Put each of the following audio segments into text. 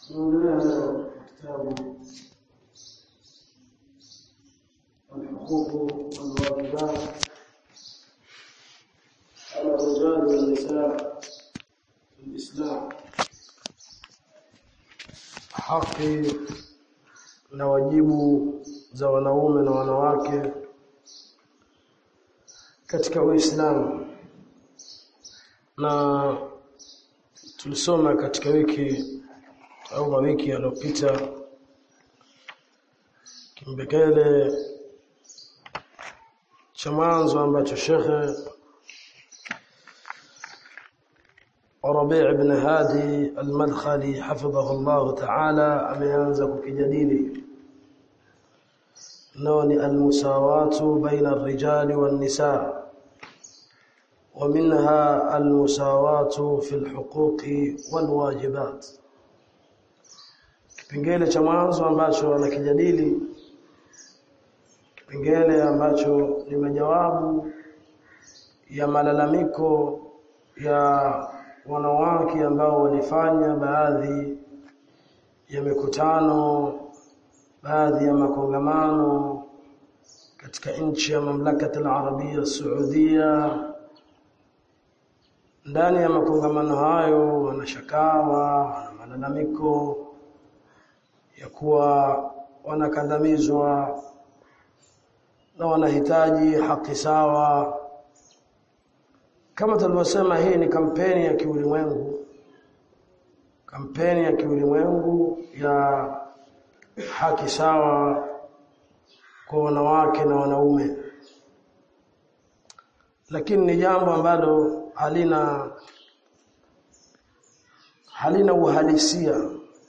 tunaendelea kitabu الحقوق والواجبات على الرجال والنساء في الإسلام haki na wajibu za wanaume na wanawake katika Uislamu na tulisoma katika wiki au mawiki yaliyopita kimbekele cha mwanzo ambacho shekhe Rabi' ibn Hadi al-Madkhali hafidhahu Allah ta'ala ameanza kukijadili nao ni al-musawatu baina ar-rijali wan-nisaa ومنها المساواة في الحقوق والواجبات kipengele cha mwanzo ambacho anakijadili kipengele ambacho ni majawabu ya malalamiko ya wanawake ambao walifanya baadhi ya mikutano baadhi ya makongamano katika nchi ya mamlaka al-Arabia Saudia ndani ya makongamano hayo wanashakawa wana malalamiko ya kuwa wanakandamizwa na wanahitaji haki sawa kama tulivyosema hii ni kampeni ya kiulimwengu kampeni ya kiulimwengu ya haki sawa kwa wanawake na wanaume lakini ni jambo ambalo halina halina uhalisia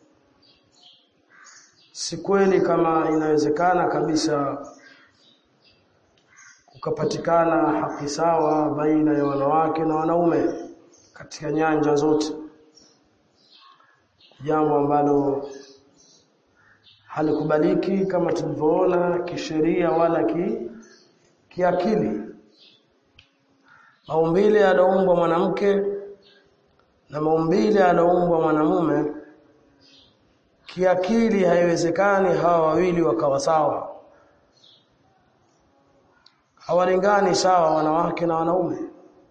si kweli kama inawezekana kabisa kukapatikana haki sawa baina ya wanawake na wanaume katika nyanja zote jambo ambalo halikubaliki kama tulivyoona kisheria wala ki kiakili maumbile yaloumbwa mwanamke na maumbile yaloumbwa mwanamume kiakili haiwezekani hawa wawili wakawa sawa hawalingani sawa wanawake na wanaume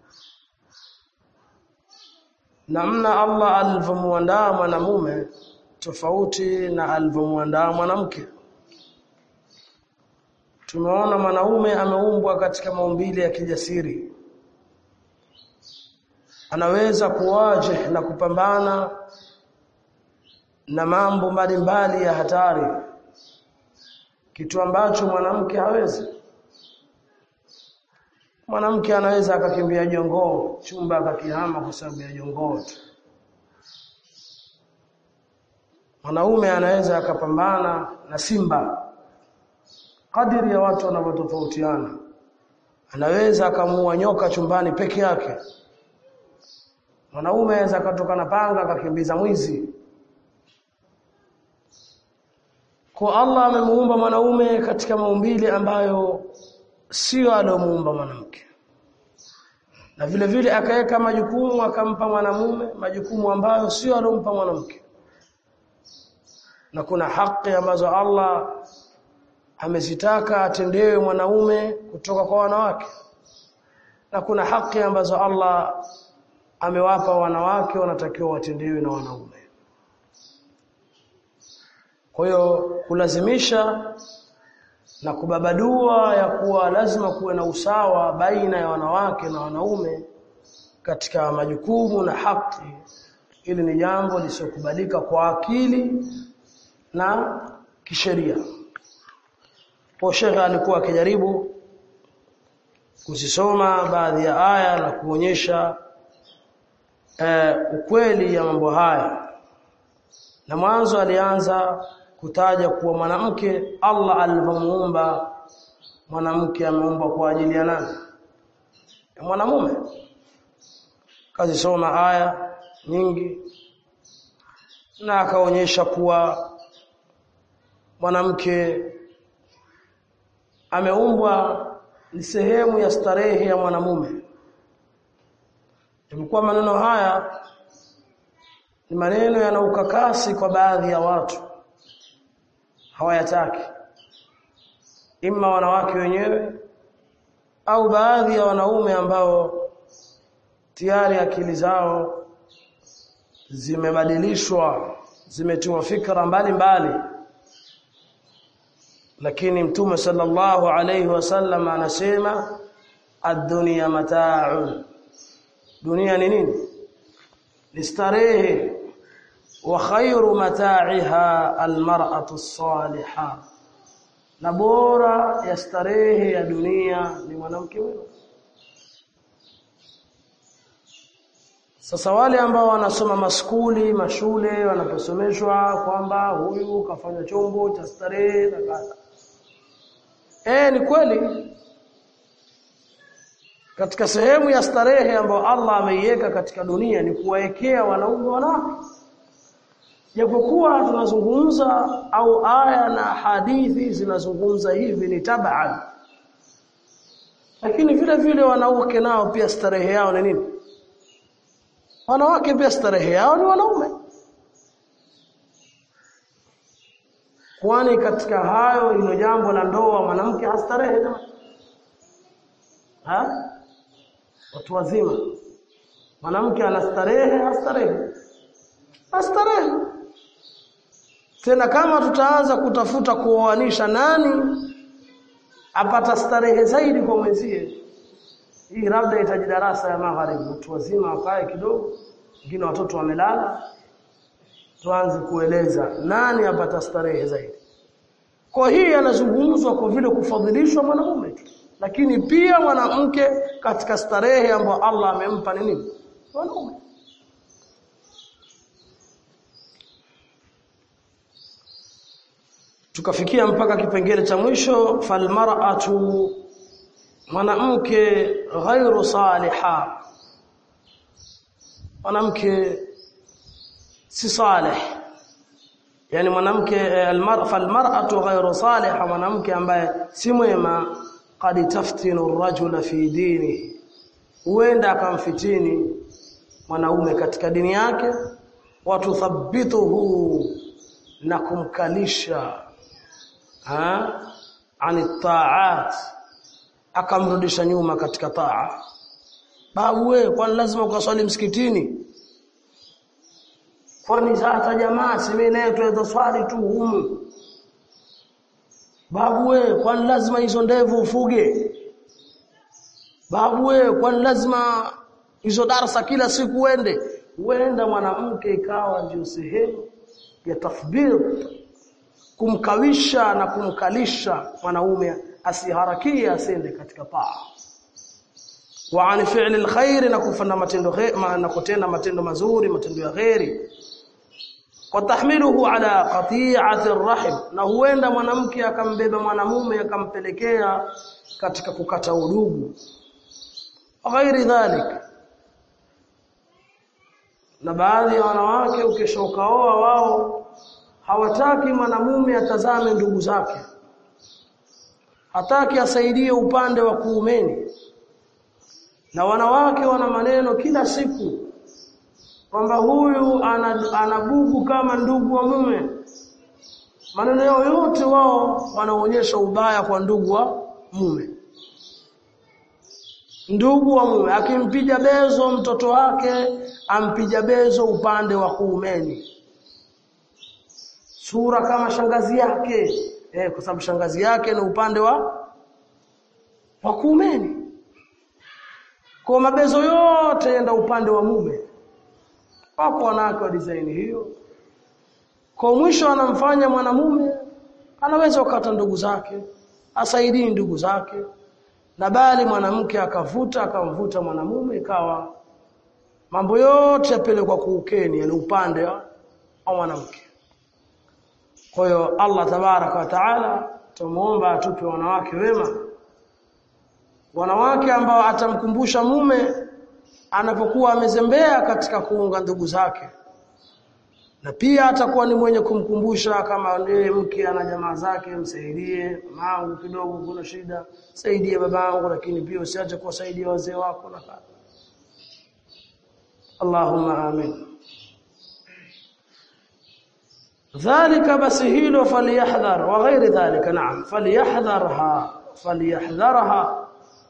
namna Allah alivyomuandaa mwanamume tofauti na alivyomuandaa mwanamke tumeona mwanaume ameumbwa katika maumbile ya kijasiri anaweza kuwaje na kupambana na mambo mbalimbali ya hatari kitu ambacho mwanamke hawezi mwanamke anaweza akakimbia jongoo chumba akakihama kwa sababu ya jongoo tu mwanaume anaweza akapambana na simba kadiri ya watu wanavyotofautiana anaweza akamuua nyoka chumbani peke yake mwanaume anaweza akatoka na panga akakimbiza mwizi kwa Allah amemuumba mwanaume katika maumbile ambayo sio aliomuumba mwanamke na vile vile akaweka majukumu akampa mwanamume majukumu ambayo sio alompa mwanamke na kuna haki ambazo Allah amezitaka atendewe mwanaume kutoka kwa wanawake na kuna haki ambazo Allah amewapa wanawake wanatakiwa watendewe na wanaume kwa hiyo kulazimisha na kubabadua ya kuwa lazima kuwe na usawa baina ya wanawake na wanaume katika majukumu na haki ili ni jambo lisiokubalika kwa akili na kisheria kwa shekha alikuwa akijaribu kuzisoma baadhi ya aya na kuonyesha eh, ukweli ya mambo haya na mwanzo alianza kutaja kuwa mwanamke Allah alivyomuumba mwanamke ameumba kwa ajili ya nani ya mwanamume kazisoma aya nyingi na akaonyesha kuwa mwanamke ameumbwa ni sehemu ya starehe ya mwanamume Ilikuwa maneno haya ni maneno yana ukakasi kwa baadhi ya watu hawayataki imma wanawake wenyewe au baadhi ya wanaume ambao tayari akili zao zimebadilishwa zimetiwa fikra mbalimbali lakini mtume sallallahu alayhi wasallam anasema ad-dunya mata'un dunia ni nini ni starehe wa khairu mata'iha al-mar'atu as-salihah na bora ya starehe ya dunia ni mwanamke mwema Sasa wale ambao wanasoma maskuli, mashule wanaposomeshwa kwamba huyu kafanya chombo cha starehe na kadha. Eh ni kweli. Katika sehemu ya starehe ambayo Allah ameiweka katika dunia ni kuwaekea wanaume wanawake. Japokuwa tunazungumza au aya na hadithi zinazungumza hivi ni tabaan. Lakini vile vile wanawake nao pia starehe yao ni nini? wanawake pia starehe yao ni wanaume kwani katika hayo hilo jambo la ndoa mwanamke hastarehe jamani ha watu wazima mwanamke anastarehe hastarehe hastarehe tena kama tutaanza kutafuta kuoanisha nani apata starehe zaidi kwa mwenzie hii labda itaji darasa ya magharibi watu wazima wakae kidogo wengine watoto wamelala tuanze kueleza nani apata starehe zaidi kwa hii anazungumzwa kwa vile kufadhilishwa mwanamume lakini pia mwanamke katika starehe ambayo Allah amempa ni nini wanaume tukafikia mpaka kipengele cha mwisho falmar'atu mwanamke ghairu saliha mwanamke si salih yani mwanamke almar falmar'atu ghairu saliha mwanamke ambaye si mwema qad taftinu ar-rajula fi dinihi huenda akamfitini mwanaume katika dini yake watuthabbituhu na kumkalisha ha ani taat akamrudisha nyuma katika taa babu we kwani lazima ukaswali msikitini kwani hata jamaa si mimi naye tuweza swali tu humu babu we kwani lazima hizo ndevu ufuge babu we kwani lazima hizo darasa kila siku uende uenda mwanamke ikawa ndio sehemu ya tafbir kumkawisha na kumkalisha mwanaume asiharakie asende katika taa wa an fi'li alkhair na kufanya matendo na kutenda matendo mazuri matendo ya khairi kwa tahmiluhu ala qati'ati arrahim na huenda mwanamke akambeba mwanamume akampelekea katika kukata udugu ghairi dhalik na baadhi ya wanawake ukishokaoa wao hawataki mwanamume atazame ndugu zake hataki asaidie upande wa kuumeni na wanawake wana maneno kila siku kwamba huyu anabugu kama ndugu wa mume maneno yao yote wao wanaonyesha ubaya kwa ndugu wa mume ndugu wa mume akimpiga bezo mtoto wake ampiga bezo upande wa kuumeni sura kama shangazi yake eh kwa sababu shangazi yake ni upande wa wa kuumeni kwa mabezo yote yenda upande wa mume wapo wanawake wa design hiyo kwa mwisho anamfanya mwanamume anaweza kukata ndugu zake asaidii ndugu zake na bali mwanamke akavuta akamvuta mwanamume ikawa mambo yote yapelekwa kuukeni yani upande wa mwanamke kwa hiyo Allah tabaraka wa taala tumuomba atupe wanawake wema wanawake ambao atamkumbusha mume anapokuwa amezembea katika kuunga ndugu zake na pia atakuwa ni mwenye kumkumbusha kama ndiye mke ana jamaa zake msaidie mamangu kidogo kuna shida saidie babangu lakini pia usiache kuwasaidia wazee wako na kadha Allahumma amin dhalika basi hilo falyahdhar wa ghairi dhalika naam falyahdharha falyahdharha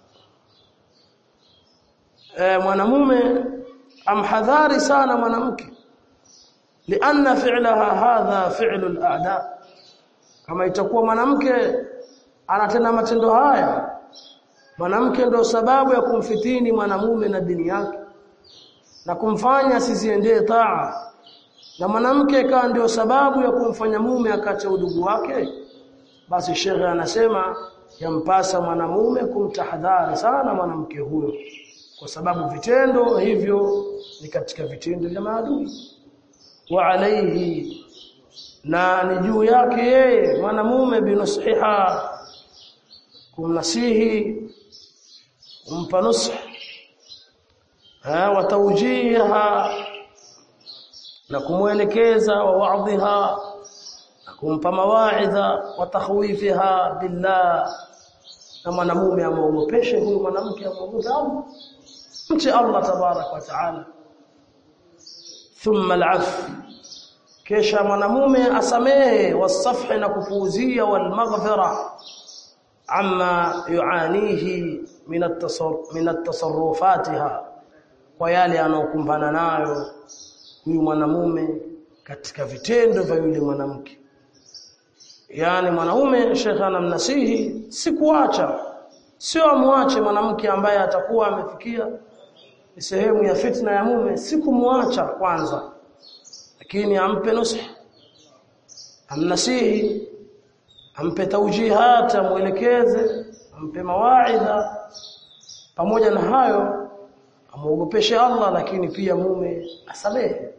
e, mwanamume amhadhari sana mwanamke lianna fi'laha hadha fi'lu al-a'da kama itakuwa mwanamke anatenda matendo haya mwanamke ndio sababu ya kumfitini mwanamume na dini yake na kumfanya asiziendee taa na mwanamke ikawa ndio sababu ya kumfanya mume akacha udugu wake basi shekhe anasema yampasa mwanamume kumtahadhari sana mwanamke huyo kwa sababu vitendo hivyo ni katika vitendo vya maadui wa alaihi na ni juu yake yeye mwanamume binusiha kumnasihi kumpa nusha wa tawjiha na kumwelekeza wa wa'dhiha na kumpa mawaidha wa takhwifiha billah na mwanamume amuogopeshe huyu mwanamke amuogope Allah mche Allah tabarak wa taala thumma al'af kisha mwanamume asamehe wasafhi na kupuuzia walmaghfira amma yuanihi min min at-tasarrufatiha kwa yale anayokumbana nayo huyu mwanamume katika vitendo vya yule mwanamke yani mwanaume shekha anamnasihi si kuacha sio amwache mwanamke ambaye atakuwa amefikia ni sehemu ya fitna ya mume si kumwacha kwanza lakini ampe nusa amnasihi ampe taujihat amuelekeze ampe mawaidha pamoja na hayo amuogopeshe Allah lakini pia mume asamehe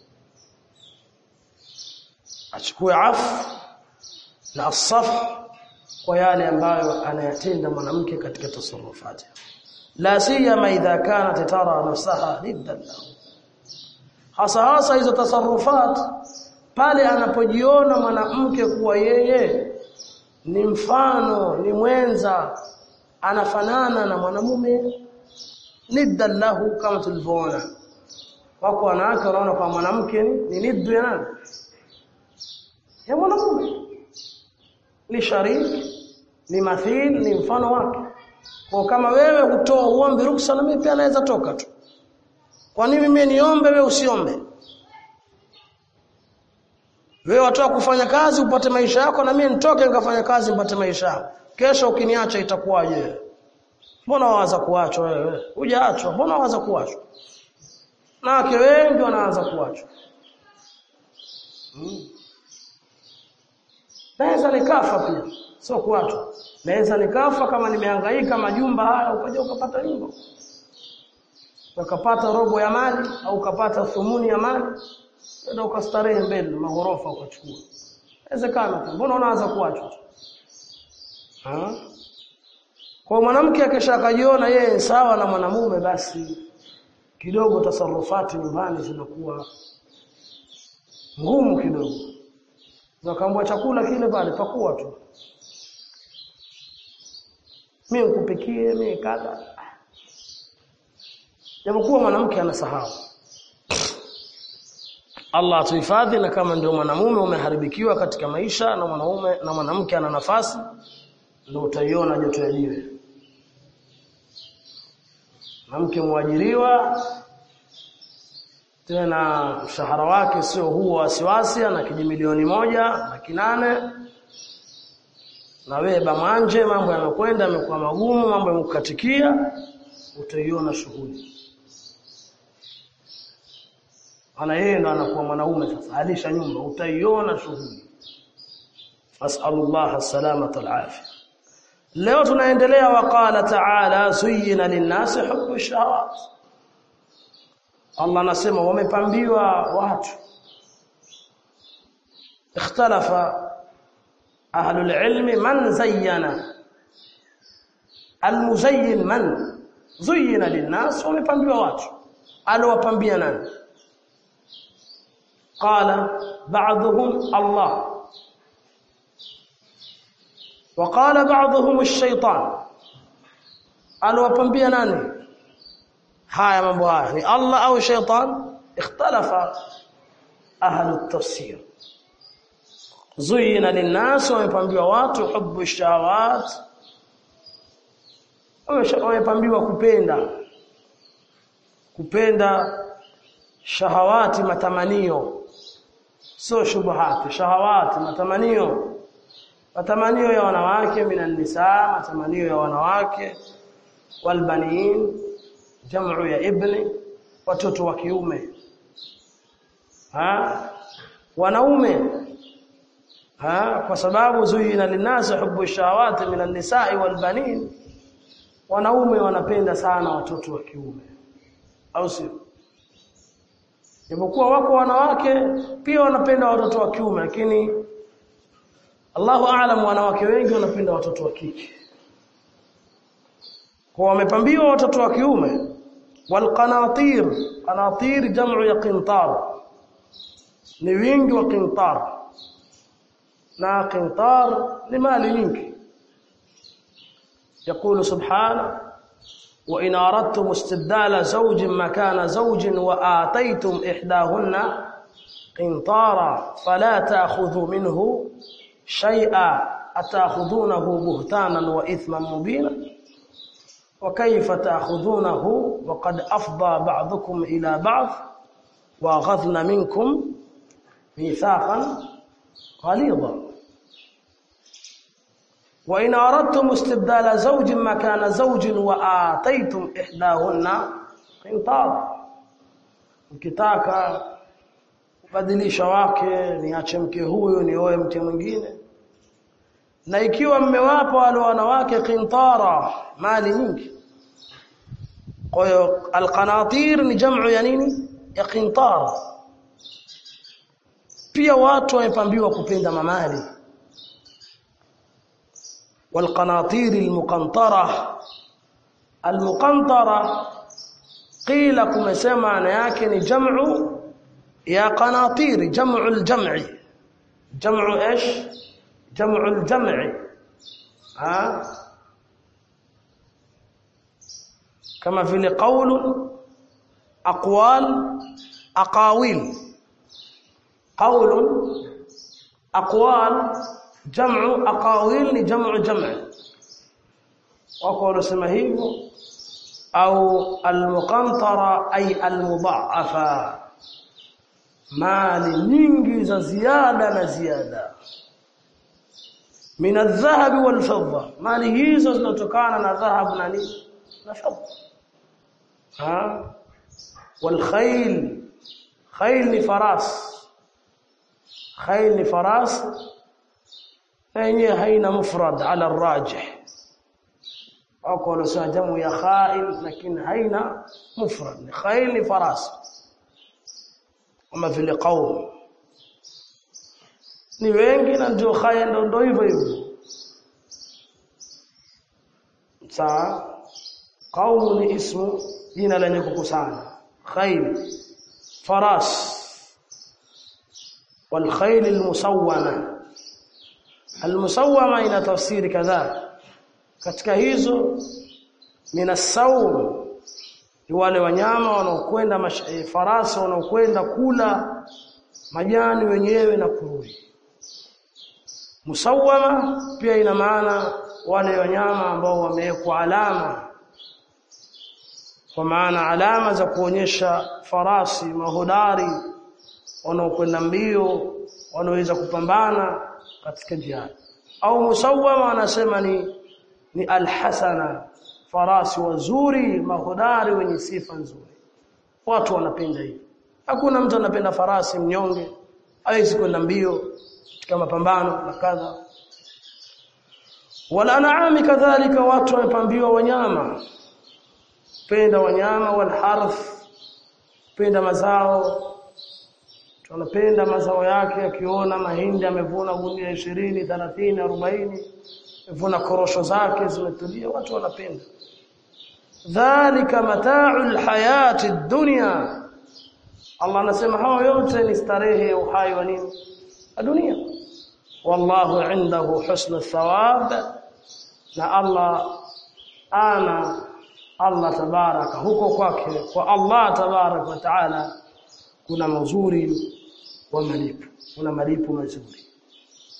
achukue afu na asaf kwa yale ambayo anayatenda mwanamke katika tasarrufati la siyama idha kanat tara nafsaha diddan lahu hasa hasa hizo tasarrufat pale anapojiona mwanamke kuwa yeye ni mfano ni mwenza anafanana na mwanamume niddan lahu kama tulivyoona wako wanawake wanaona kwa mwanamke ni niddu ya nani ya mwanamume ni shariki ni mathil ni mfano wake kwa kama wewe hutoa uombe ruksa na mimi pia naweza toka tu kwa nini mimi niombe wewe usiombe wewe watoa kufanya kazi upate maisha yako na mimi nitoke nikafanya kazi nipate maisha yangu kesho ukiniacha itakuwaje mbona waanza kuachwa wewe hujaachwa mbona waanza kuachwa na wake wengi wanaanza kuachwa hmm. naweza nikafa pia sio kuachwa naweza nikafa kama nimehangaika majumba haya ukaja ukapata nyumba ukapata robo ya mali au ukapata thumuni ya mali ndio ukastarehe mbele magorofa ukachukua inawezekana mbona unaanza kuachwa ha kwa mwanamke akisha akajiona yeye sawa na mwanamume basi kidogo tasarufati nyumbani zinakuwa ngumu kidogo Wakaambwa chakula kile pale pakuwa tu. Mimi nikupikie, mimi kadha. Japokuwa mwanamke anasahau. Allah atuhifadhi na kama ndio mwanamume umeharibikiwa katika maisha na mwanaume na mwanamke ana nafasi ndio utaiona joto ya jiwe. Mwanamke mwajiriwa tena mshahara wake sio huo wasiwasi ana kijimilioni moja laki nane na wewe bamanje mambo yamekwenda yamekuwa magumu mambo yamekukatikia utaiona shughuli ana yeye ndo anakuwa mwanaume sasa alisha nyumba utaiona shughuli asallallahu salamata alafia leo tunaendelea waqala ta'ala zuyyina lin-nasi hubbu shahawat Allah anasema wamepambiwa watu ikhtalafa ahlul ilmi man zayyana almuzayyin man zuyyina linnas wamepambiwa watu alowapambia nani qala ba'dhum Allah وقال بعضهم الشيطان alowapambia nani haya mambo haya ni Allah au shaitan ikhtalafa ahlu tafsir zuyina linnas wamepambiwa watu hubbu shahawat wamepambiwa kupenda kupenda shahawati matamanio sio shubuhati shahawati matamanio matamanio ya wanawake minan nisaa matamanio ya wanawake walbanin jamu ya ibni watoto wa kiume ha wanaume ha kwa sababu zuyina linnas hubbu shahawati minan nisaa walbanin wanaume wanapenda sana watoto wa kiume au sio Japokuwa wako wanawake pia wanapenda watoto wa kiume lakini Allahu aalam wanawake wengi wanapenda watoto wa kike. Kwa wamepambiwa watoto wa kiume walqanatir qanatir jam'u ya qintar ni wingi wa qintar na qintar ni mali nyingi يقول سبحانه وإن أردتم استبدال زوج مكان زوج وآتيتم إحداهن قنطارا فلا تأخذوا منه شيئا أتأخذونه بهتانا وإثما مبينا وكيف تأخذونه وقد أفضى بعضكم إلى بعض وأخذن منكم ميثاقا غليظا وإن أردتم استبدال زوج مكان زوج وآتيتم إحداهن قنطار ukitaka kubadilisha wake niache mke huyu nioe mke mwingine na ikiwa mmewapa wale wanawake qintara mali nyingi kwa hiyo alqanatir ni jamu ya nini ya qintar pia watu wamepambiwa kupenda mamali والقناطير المقنطرة المقنطرة قيل كما سمع yake ni jamu ya qanatir jamu al-jam'i jamu ايش jamu al-jam'i ha kama vile qaul aqwal aqawil qaul aqwal jamu aqawil ni jamu jam'i wako wanasema hivyo au almuqantara ay almudha'afa mali nyingi za ziada na ziada min adh-dhahab wal-fidda mali hizo zinatokana na dhahabu na nini na fidda ha wal-khayl khayl ni faras khayl ni faras yenyewe haina mufrad ala arrajih wako wanasema jamu ya khail lakini haina mufrad ni khail ni faras kama vile qaum ni wengi na ndio khail ndio ndio hivyo hivyo sawa qaum ni ismu jina lenye kukusanya khail faras والخيل المسومه المسومه ina tafsiri kadhaa katika hizo minasawm ni wale wanyama wanaokwenda farasi wanaokwenda kula majani wenyewe na kurudi musawama pia ina maana wale wanyama ambao wamewekwa alama kwa maana alama za kuonyesha farasi mahodari wanaokwenda mbio wanaweza kupambana katika jihad au musawama anasema ni ni alhasana farasi wazuri mahodari wenye sifa nzuri watu wanapenda hiyo hakuna mtu anapenda farasi mnyonge hawezi kwenda mbio katika mapambano na kadha wala naami kadhalika watu wamepambiwa wanyama penda wanyama wal harth penda mazao tunapenda mazao yake akiona mahindi amevuna gunia 20 30 40 vuna korosho zake zimetulia watu wanapenda dhalika mata'ul hayati dunya Allah anasema hao yote ni starehe ya uhai wa nini dunia wallahu indahu husnul thawab na Allah ana Allah tabaraka huko kwake kwa Allah tabaraka wa taala kuna mazuri wa malipo kuna malipo mazuri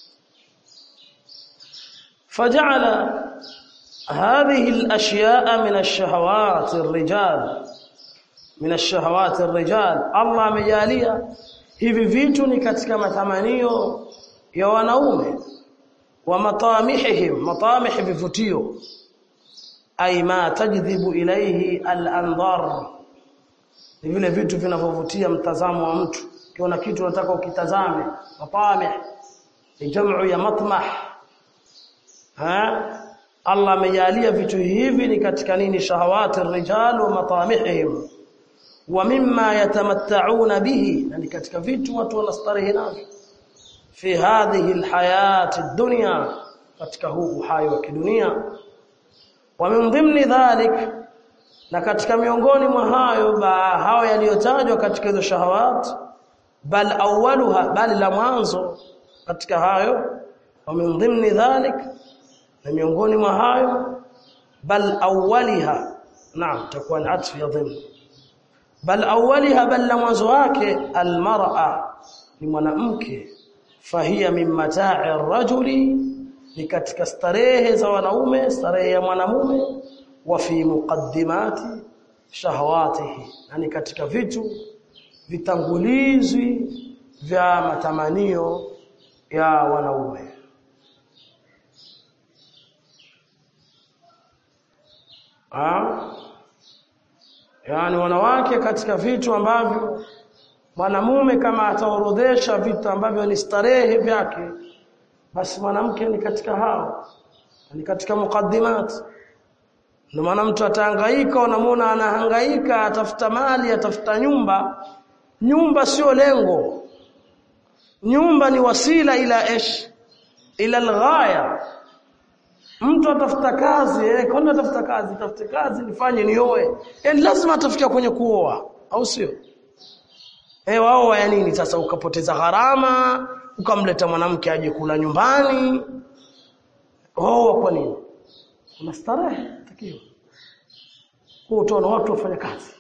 فجعل هذه الأشياء من الشهوات الرجال من الشهوات الرجال الله amejalia hivi vitu ni katika matamanio ya wanaume wa matamihihim matamih vivutio ay ma tajdhibu ilayhi al-anzar ni vile vitu vinavyovutia mtazamo wa mtu ukiona kitu unataka ukitazame matamih ni jamu ya matmah ha Allah amejalia vitu hivi ni katika nini shahawati rijal wa matamihihim wa mimma yatamatta'una bihi na ni katika vitu watu wanastarehe navyo fi hadhihi alhayati ad-dunya katika huu uhai wa kidunia wa min dhimni dhalik na katika miongoni mwa hayo hao yaliyotajwa katika hizo shahawat bal awwaluha bal la mwanzo katika hayo wa min dhimni dhalik na miongoni mwa hayo bal awwaliha naam takuwa ni atfi ya dhimni bal awwaliha bal la mwanzo wake almar'a ni mwanamke fahiya min mata'i ar-rajuli ni katika starehe za wanaume starehe ya mwanamume wa fi muqaddimati shahawatihi yani katika vitu vitangulizi vya matamanio ya wanaume ah yani wanawake katika vitu ambavyo mwanamume kama ataorodhesha vitu ambavyo ni starehe vyake basi mwanamke ni katika hao ni katika mukaddimat ndio maana mtu atahangaika unamuona anahangaika atafuta mali atafuta nyumba nyumba sio lengo nyumba ni wasila ila ish ila alghaya mtu atafuta kazi eh kwani atafuta kazi tafute kazi nifanye nioe eh lazima atafikia kwenye kuoa au sio eh wao ya nini sasa ukapoteza gharama ukamleta mwanamke aje kula nyumbani oh kwa nini kuna starehe takiwa kwa utaona watu wafanya kazi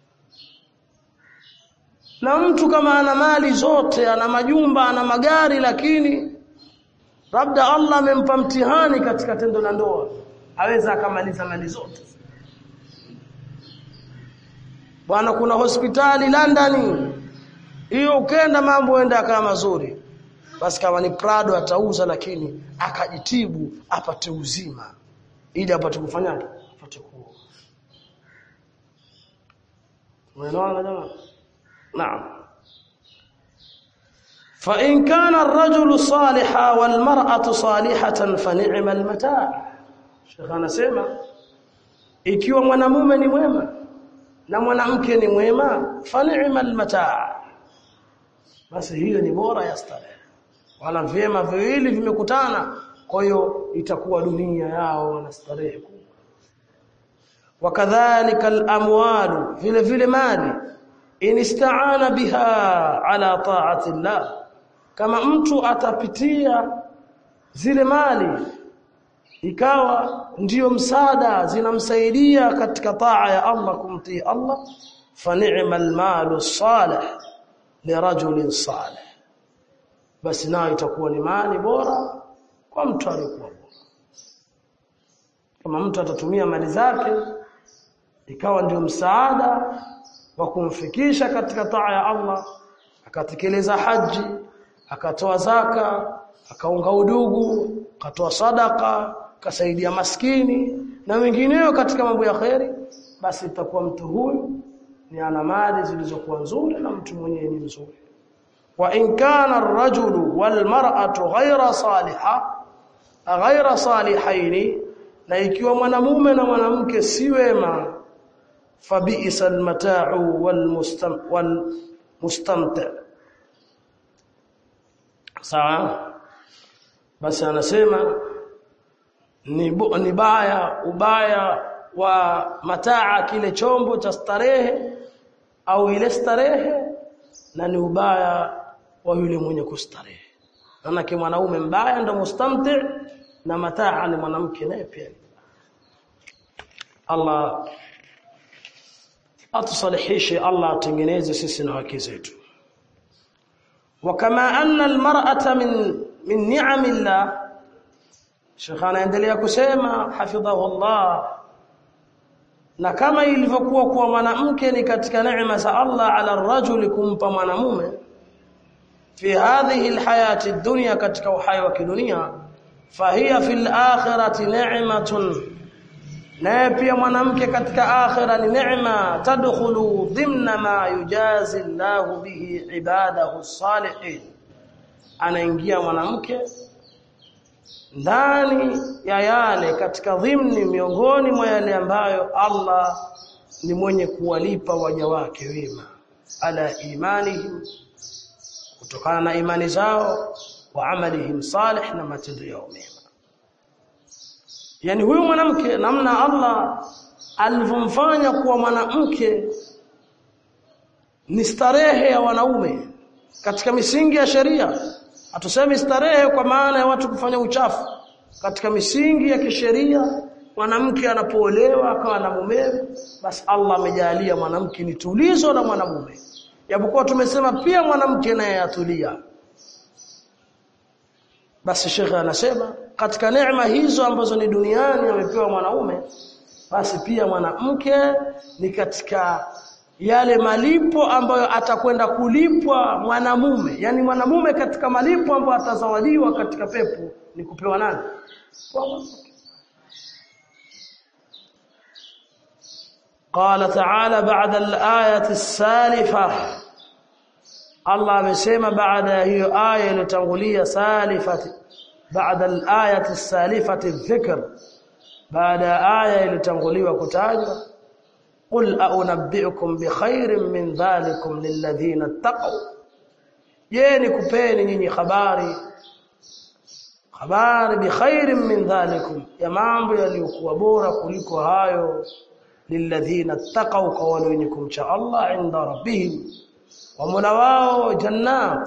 na mtu kama ana mali zote ana majumba ana magari lakini labda Allah amempa mtihani katika tendo la ndoa aweza akamaliza mali zote bwana kuna hospitali London hiyo ukenda mambo enda kama mazuri basi kama ni Prado atauza lakini akajitibu apate uzima ili apate kufanyaje apate kuoa unaelewana jamaa naam فإن كان الرجل صالحا والمرأة صالحة فنعم المتاع Sheikh anasema ikiwa mwanamume ni mwema na mwanamke ni mwema fani'mal mataa basi hiyo ni bora ya starehe wala vyema viwili vimekutana kwa hiyo itakuwa dunia yao wana starehe kubwa wakadhalika al-amwalu vile vile mali in ista'ana biha ala ta'ati Allah kama mtu atapitia zile mali ikawa ndiyo msaada zinamsaidia katika taa ya Allah kumtii Allah fa ni'mal malu salih lirajulin salih basi nayo itakuwa ni mali bora kwa mtu aliyekuwa bora kama mtu atatumia mali zake ikawa ndio msaada wa kumfikisha katika taa ya Allah akatekeleza haji akatoa zaka akaunga udugu akatoa sadaka akasaidia maskini na wengineo katika mambo ya kheri basi itakuwa mtu huyu ni ana mali zilizokuwa nzuri na mtu mwenyewe ni mzuri wa in kana ar-rajulu wal mar'atu ghayra saliha ghayra salihaini na ikiwa mwanamume na mwanamke si wema fabi'sa al-mata'u wal mustam wal mustamta' sawa basi anasema ni, bu, ni baya ubaya wa mataa kile chombo cha starehe au ile starehe na ni ubaya wa yule mwenye kustarehe maana mwanaume mbaya ndo mustamti na mataa ni mwanamke naye pia Allah atusalihishe Allah atengeneze sisi na wake zetu وكما أن المرأة من من نعم الله Sheikh anaendelea kusema hafidhahu Allah na kama ilivyokuwa kuwa mwanamke ni katika neema za Allah ala rajuli kumpa mwanamume fi hadhihi alhayati dunya katika uhai wa kidunia fahiya fil akhirati ni'matun na pia mwanamke katika akhira ni neema tadkhulu dhimna ma yujazi Allahu bihi ibadahu salihin anaingia mwanamke ndani ya yale katika dhimni miongoni mwa yale ambayo Allah ni mwenye kuwalipa waja wake wema ala imanihim kutokana na imani zao wa amalihim salih na matendo yao mema yani huyu mwanamke namna Allah alivyomfanya kuwa mwanamke ni starehe ya wanaume katika misingi ya sheria hatusemi starehe kwa maana ya watu kufanya uchafu katika misingi ya kisheria mwanamke anapoolewa akawa na mumewe basi Allah amejalia mwanamke ni tulizo na mwanamume japokuwa tumesema pia mwanamke naye atulia basi shekhe anasema katika neema hizo ambazo ni duniani amepewa mwanaume basi pia mwanamke ni katika yale malipo ambayo atakwenda kulipwa mwanamume yani mwanamume katika malipo ambayo atazawadiwa katika pepo ni kupewa nani قال تعالى بعد الآية السالفة الله amesema baada ya hiyo aya iliyotangulia salifati baada al-ayati as-salifati dhikr baada ya aya iliyotanguliwa kutajwa qul a'unabbi'ukum bi khairin min dhalikum lilladhina ittaqaw je nikupeni nyinyi habari habari bi khairin min dhalikum ya mambo yaliyokuwa bora kuliko hayo lilladhina ittaqaw kwa wale wenye kumcha Allah inda rabbihim wa mola wao jannat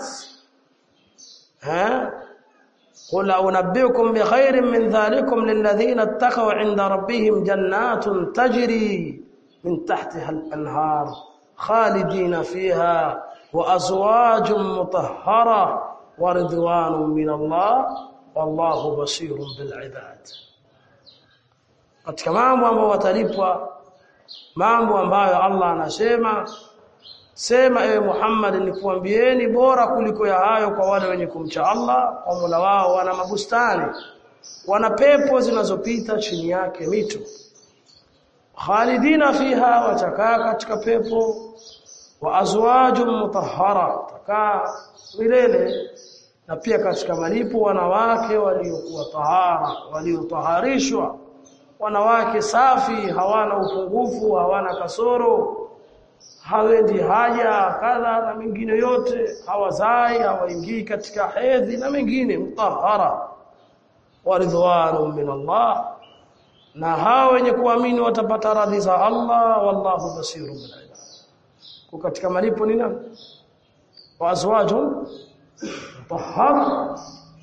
ha قل أنبئكم بخير من ذلكم للذين اتقوا عند ربهم جنات تجري من تحتها الأنهار خالدين فيها وأزواج مطهرة ورضوان من الله والله بصير بالعباد katika mambo ambayo watalipwa mambo ambayo Allah anasema sema ewe Muhammad nikuambieni bora kuliko ya hayo kwa wale wenye kumcha Allah kwa Mola wao wana mabustani wana pepo zinazopita chini yake mito khalidina fiha watakaa katika pepo wa azwajum mutahhara takaa milele na pia katika malipo wanawake waliokuwa tahara waliotaharishwa wanawake safi hawana upungufu hawana kasoro hawendi haja kadha na mengine yote hawazai hawaingii katika hedhi na mengine mutahara waridhwanu min Allah na hao wenye kuamini watapata radhi za Allah wallahu basirun bil ibad kwa katika malipo ni nani wa azwaju mutahhara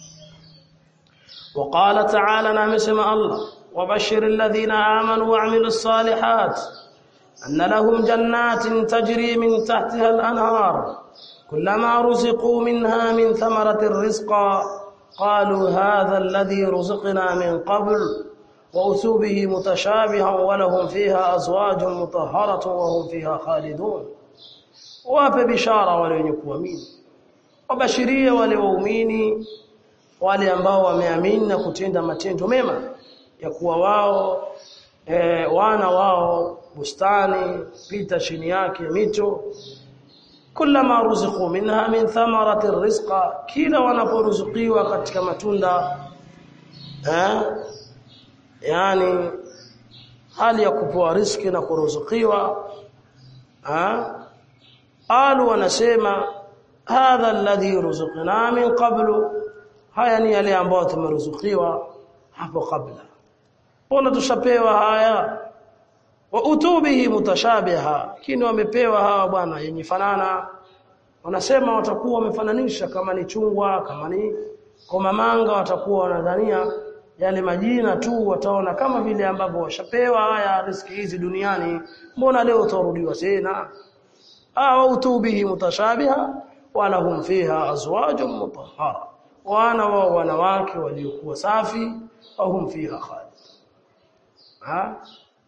وقال تعالى نعم اسم الله وبشر الذين آمنوا وعملوا الصالحات أن لهم جنات تجري من تحتها الأنهار كلما رزقوا منها من ثمرة الرزق قالوا هذا الذي رزقنا من قبل وأتوا به متشابها ولهم فيها أزواج مطهرة وهم فيها خالدون wape bishara wale wenye kuamini wabashirie wale waumini wale ambao wameamini na kutenda matendo mema ya kuwa wao e, wana wao bustani pita chini yake mito kullama ruziqu minha min thamarati rizqa kila wanaporuzukiwa katika matunda eh yani hali ya kupewa riski na kuruzukiwa eh qalu wanasema hadha alladhi ruzuqna min qablu haya ni yale ambayo tumeruzukiwa hapo kabla mbona tushapewa haya wa utubihi mutashabiha kini wamepewa hawa bwana yenye fanana wanasema watakuwa wamefananisha kama ni chungwa kama ni komamanga watakuwa wanadhania yale majina tu wataona kama vile ambavyo washapewa haya riski hizi duniani mbona leo utarudiwa tena au utubihi mutashabiha wala hum fiha azwajun mutahhara wana wao wanawake waliokuwa safi au hum fiha khalid ha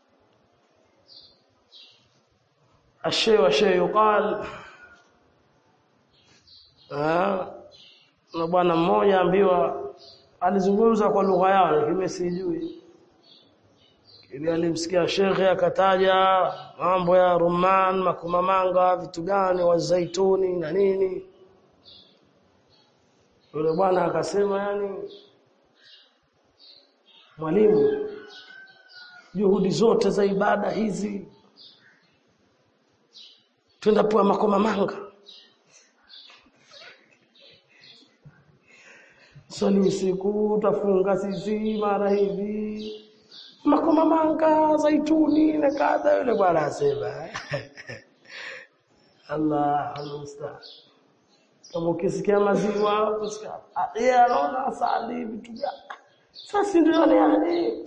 الشيء والشيء يقال na bwana mmoja ambiwa alizungumza kwa lugha yao lakini sijui ili alimsikia shekhe akataja mambo ya rumman makumamanga vitu gani wa zaituni na nini yule bwana akasema yani mwalimu juhudi zote za ibada hizi twenda pua makomamanga swali usiku utafunga sisi mara hivi makomamanga zaituni na kadha yule bwana asema Allah almustaan kama ukisikia maziwa ukisikia yeye anaona asali vitu gani sasa ndio ni yani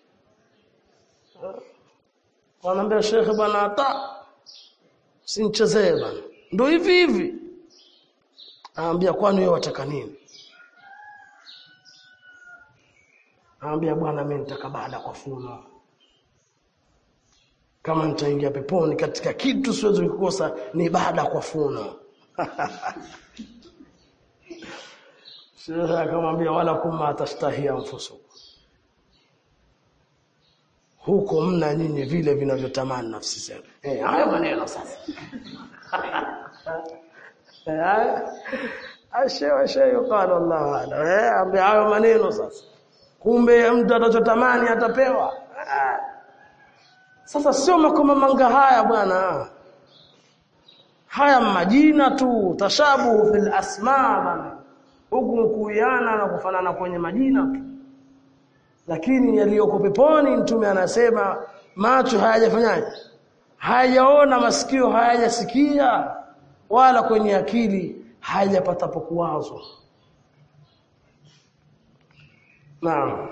wanaambia shekhe bwana hata simchezee bwana ndio hivi hivi anaambia kwani wewe wataka nini anaambia bwana mimi nitaka baada kwa funo kama nitaingia peponi katika kitu siwezi kukosa ni baada kwa funo Sheikh akamwambia wala kuma atastahia mfusuku huko mna nyinyi vile vinavyotamani nafsi zenu eh hayo maneno sasa ashewa sheyo qala Allah ala eh ambia hayo maneno sasa kumbe mtu atachotamani atapewa sasa sio makomamanga haya bwana haya majina tu tashabuhu fil asma bwana huku kuiana na kufanana kwenye majina tu lakini yaliyoko peponi mtume anasema macho hayajafanyaje hayajaona masikio hayajasikia wala kwenye akili hayajapata pokuwazo naam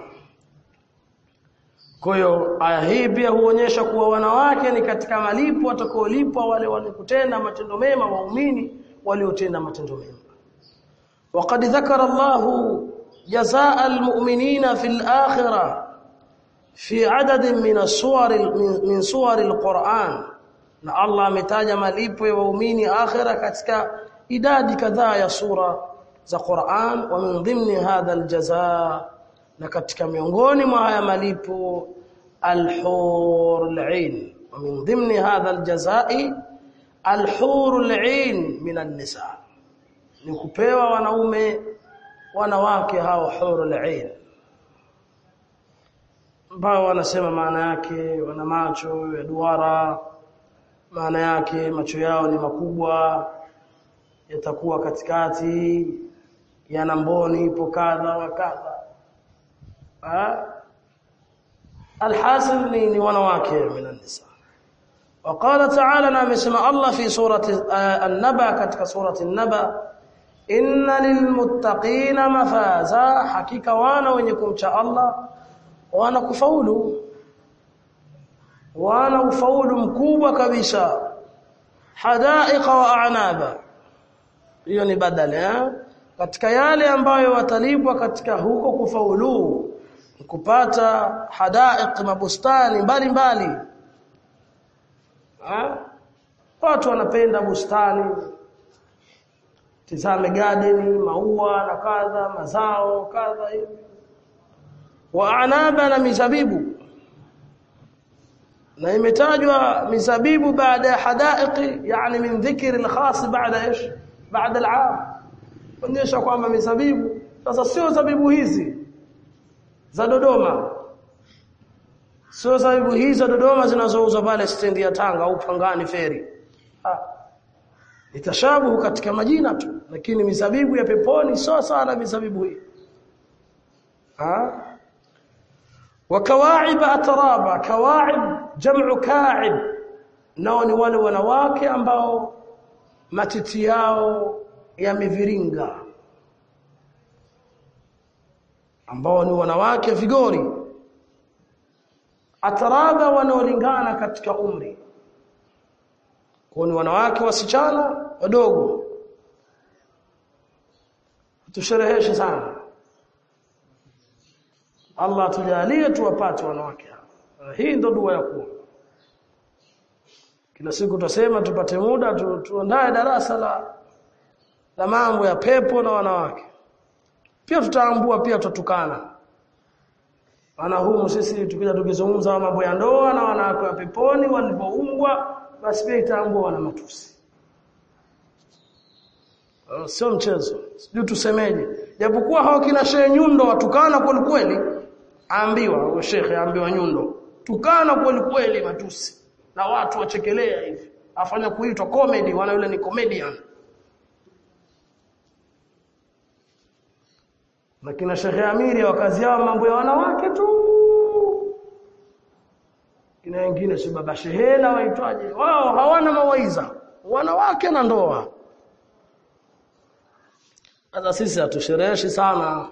kwa hiyo aya hii pia huonyesha kuwa wanawake ni katika malipo watakaolipwa wale waliokutenda matendo mema waumini waliotenda matendo mema وقد ذكر الله جزاء المؤمنين في الآخرة في عدد من الصور من صور القرآن na Allah ametaja malipo ya waumini akhira katika idadi kadhaa ya sura za Qur'an wa min dhimni hadha aljazaa na katika miongoni mwa haya malipo alhur alain wa min dhimni hadha aljazai alhur alain min an-nisa ni kupewa wanaume wanawake hao hurul ain ambao wanasema maana yake wana macho ya duara maana yake macho yao ni makubwa yatakuwa katikati yana mboni ipo kadha wa kadha alhasil ni, ni wanawake min nisa وقال تعالى نامسما الله في سورة النبأ كتك سورة النبأ inna lilmuttaqina mafaza hakika wana wenye kumcha Allah wana kufaulu wana ufaulu mkubwa kabisa hadaiqa wa a'naba hiyo ni badala eh? katika yale ambayo watalipwa katika huko kufaulu kupata hadaiq mabustani mbalimbali watu wanapenda bustani tizame garden maua na kadha mazao kadha hivi wa anaba na mizabibu na imetajwa mizabibu baada ya hadaiqi yani min dhikri al-khas baada ish baada al-aam onyesha kwamba mizabibu sasa sio zabibu hizi za Dodoma sio zabibu hizi za Dodoma zinazouzwa pale stendi ya Tanga au Pangani feri ah itashabuhu katika majina tu lakini mizabibu ya peponi sio sana mizabibu hii ha وكواعب atraba kawaib jam'u ka'ib nao ni wale wanawake ambao matiti yao yameviringa ambao ni wanawake vigori atraba wanaolingana katika umri kwa ni wanawake wasichana wadogo tushereheshe sana Allah tujalie tuwapate wanawake hawa hii ndo dua ya kuomba kila siku tutasema tupate muda tu, tuandae darasa la la mambo ya pepo na wanawake pia tutaambua pia tutukana maana humu sisi tukija tukizungumza mambo ya ndoa na wanawake wa peponi walipoumbwa basi pia itaambua wana matusi uh, sio mchezo sijui tusemeje japokuwa hao kina shehe nyundo watukana kweli kweli aambiwa huyo shekhe aambiwa nyundo tukana kweli kweli matusi na watu wachekelea hivi afanya kuitwa comedy wana yule ni comedian na kina Sheikh Amiri wakazi yao mambo ya wanawake tu kina wengine si baba shehela waitwaje wao hawana mawaiza wanawake na ndoa sasa sisi hatushereheshi sana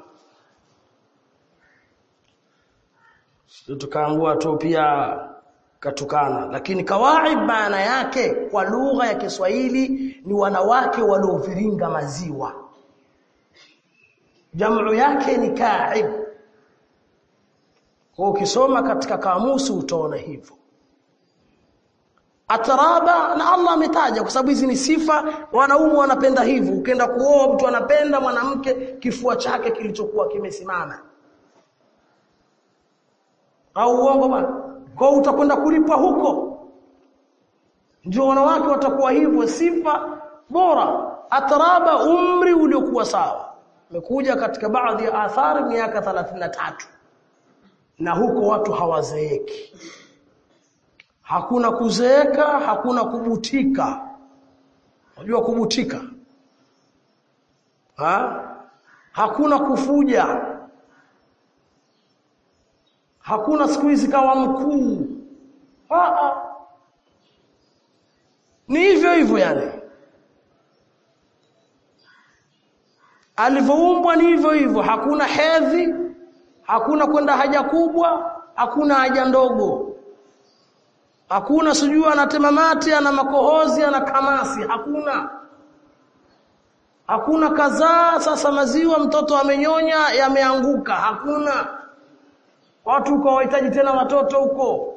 tukaambua tu pia katukana lakini kawaid maana yake kwa lugha ya Kiswahili ni wanawake walioviringa maziwa jamu yake ni kaib kwa ukisoma katika kamusi utaona hivyo ataraba na Allah ametaja kwa sababu hizi ni sifa wanaume wanapenda hivyo ukienda kuoa mtu anapenda mwanamke kifua chake kilichokuwa kimesimama au uongo bwana kwa utakwenda kulipwa huko ndio wanawake watakuwa hivyo sifa bora ataraba umri uliokuwa sawa imekuja katika baadhi ya athari miaka 33 na huko watu hawazeeki hakuna kuzeeka hakuna kubutika unajua kubutika ha? hakuna kufuja hakuna siku hizi kawa mkuu ni hivyo hivyo yani alivyoumbwa ni hivyo hivyo hakuna hedhi hakuna kwenda haja kubwa hakuna haja ndogo hakuna sijui anatema mate ana makohozi ana kamasi hakuna hakuna kadhaa sasa maziwa mtoto amenyonya yameanguka hakuna watu uko wahitaji tena watoto huko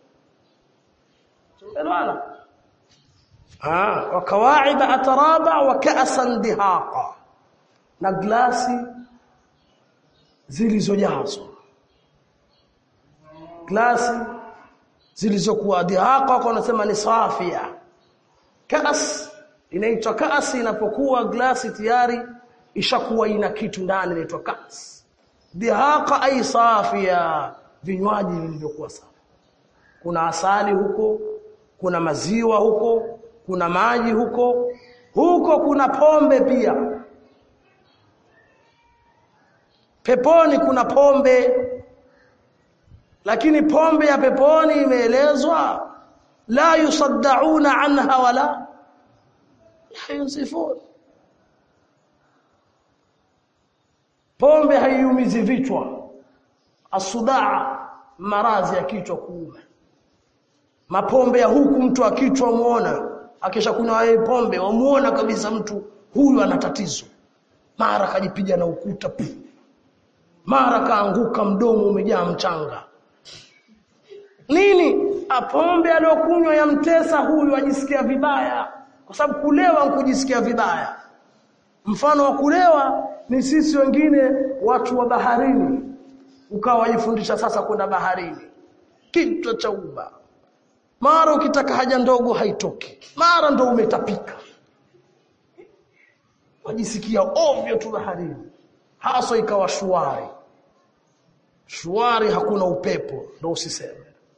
Elewana? Ah, wa kawaida ataraba wa ka'san dihaqa. Na glasi zilizojazwa. Glasi zilizokuwa dihaqa kwa nasema ni safia. Kaas inaitwa kaas inapokuwa glasi tayari ishakuwa ina kitu ndani inaitwa kaas. Dihaqa ay safia, vinywaji vilivyokuwa safi. Kuna asali huko, kuna maziwa huko, kuna maji huko, huko kuna pombe pia. Peponi kuna pombe, lakini pombe ya peponi imeelezwa la yusaddauna anha wala la yunsifun. Pombe haiumizi vichwa, asudaa, maradhi ya kichwa kuuma mapombe ya huku mtu akichwa muona akishakunywa yeye pombe wamuona kabisa mtu huyu ana tatizo mara kajipiga na ukuta pu. mara kaanguka mdomo umejaa mchanga nini apombe aliyokunywa yamtesa huyu ajisikia vibaya kwa sababu kulewa kujisikia vibaya mfano wa kulewa ni sisi wengine watu wa baharini ukawa wajifundisha sasa kwenda baharini kichwa cha uba mara ukitaka haja ndogo haitoki mara ndo umetapika wajisikia ovyo tu baharini hasa ikawa shwari shwari hakuna upepo ndo usiseme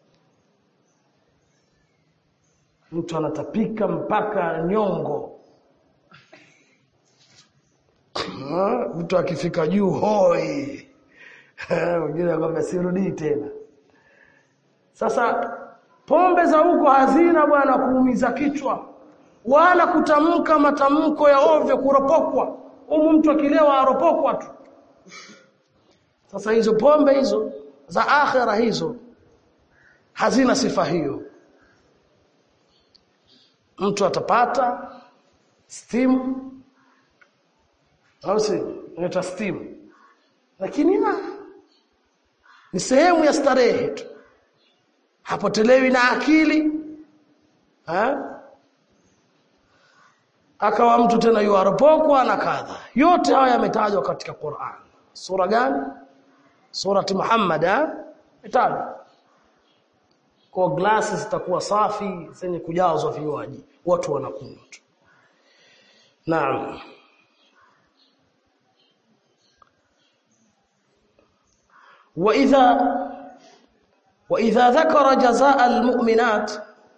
mtu anatapika mpaka nyongo Ha, mtu akifika juu hoi mwingine akwambia sirudii tena sasa pombe za huko hazina bwana kuumiza kichwa wala kutamka matamko ya ovyo kuropokwa humu mtu akilewa aropokwa tu sasa hizo pombe hizo za akhera hizo hazina sifa hiyo mtu atapata steam au si inaitwa steam lakini na ni sehemu ya starehe tu hapotelewi na akili ha? akawa mtu tena yuaropokwa na kadha yote haya yametajwa katika Qur'an sura gani surati Muhammad eh itajwa kwa glasi zitakuwa safi zenye kujazwa vinywaji watu wanakunywa tu naam واذا واذا ذكر جزاء المؤمنات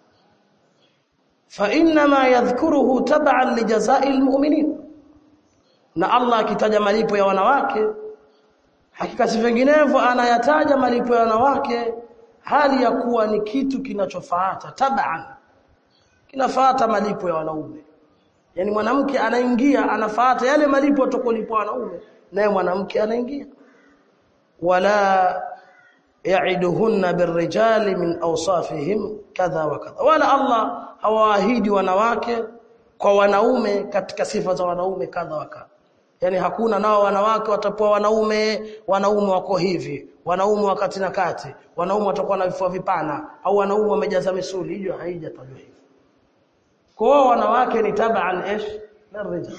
فانما يذكره تبعا لجزاء المؤمنين na Allah akitaja malipo ya wanawake hakika si vinginevyo anayataja malipo ya wanawake hali ya kuwa ni kitu kinachofuata taban kinafuata malipo ya wanaume yani mwanamke anaingia anafuata yale malipo atakolipwa wanaume naye mwanamke anaingia wala ya'iduhunna birrijali min awsafihim kadha wa kadha wala Allah hawaahidi wanawake kwa wanaume katika sifa za wanaume kadha wa kadha yani hakuna nao wanawake watapoa wanaume wanaume wako hivi wanaume wakati na kati wanaume watakuwa na vifua vipana au wanaume wamejaza misuli hiyo haijatajwa hivi kwa wanawake ni tabaan ish na rijal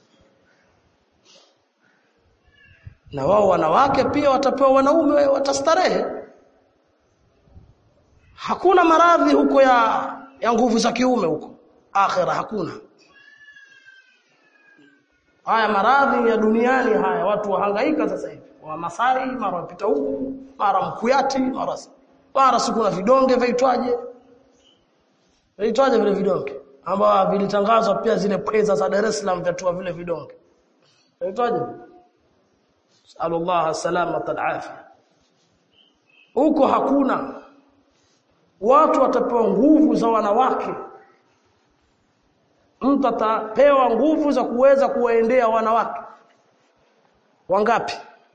na wao wanawake pia watapewa wanaume watastarehe hakuna maradhi huko ya ya nguvu za kiume huko akhira hakuna haya maradhi ya duniani haya watu wahangaika sasa hivi wa Masai mara wapita huku mara mkuyati mara mara siku na vidonge vaitwaje vaitwaje vile vidonge ambao vilitangazwa pia zile pesa za Dar es Salaam vyatua vile vidonge vaitwaje sallallahu salamata alafia huko hakuna watu watapewa nguvu za wanawake mtu atapewa nguvu za kuweza kuwaendea wanawake wangapi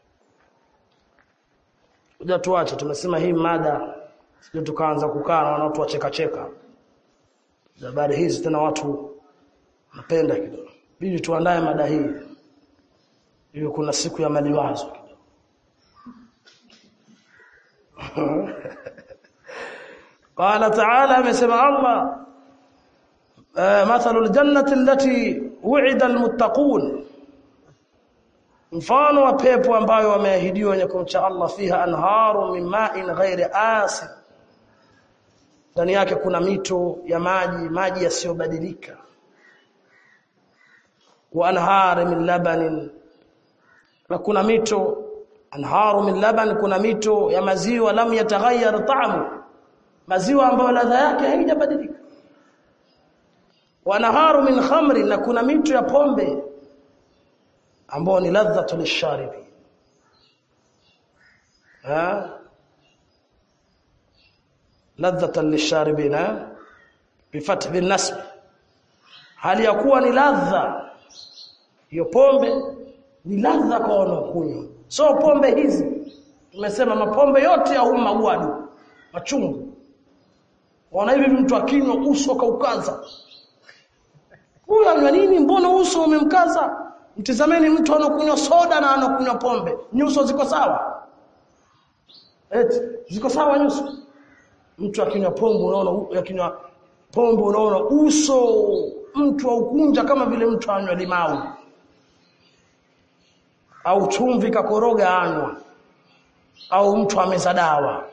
Kuja tuache tumesema hii mada sio tukaanza kukaa na watu wacheka cheka habari hizi tena watu napenda kidogo bidi tuandae mada hii hiyo kuna siku ya maliwazo kidogo قال تعالى amesema Allah مثل الجنة التي وعد المتقون mfano wa pepo ambayo wameahidiwa wenye kumcha Allah fiha anharu min ma'in ghairi asin ndani yake kuna mito ya maji maji yasiyobadilika wa anhar min labanin na kuna mito anharu min laban kuna mito ya maziwa lam yataghayyar ta'mu maziwa ambayo ladha yake haijabadilika wa anharu min khamri na kuna mito ya pombe ambao ni ladhatu lisharibi ha ladhatan lisharibina bifath bin nasb hali ya kuwa ni ladha hiyo pombe ni ladha kwa wanaokunywa so pombe hizi tumesema mapombe yote ya umma uadu machungu wana hivi mtu akinywa uso kaukaza huyu anywa nini mbona uso umemkaza Mtizameni mtu anakunywa soda na anakunywa pombe. Nyuso ziko sawa? Eti ziko sawa nyuso? Mtu akinywa pombe unaona akinywa pombe unaona uso mtu aukunja kama vile mtu anywa limau. Au chumvi kakoroga anywa. Au mtu ameza dawa.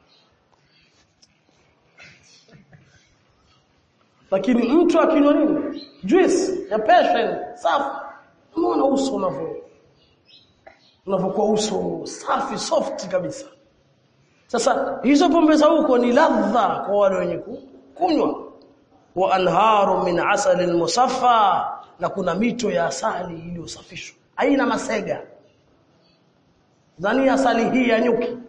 Lakini mtu akinywa nini? Juice ya passion safi unaona uso unavyo unavyokuwa uso safi soft kabisa sasa hizo pombe za huko ni ladha kwa wale wenye kunywa wa anharu min asalin musaffa na kuna mito ya asali iliyosafishwa haina masega dhani asali hii ya nyuki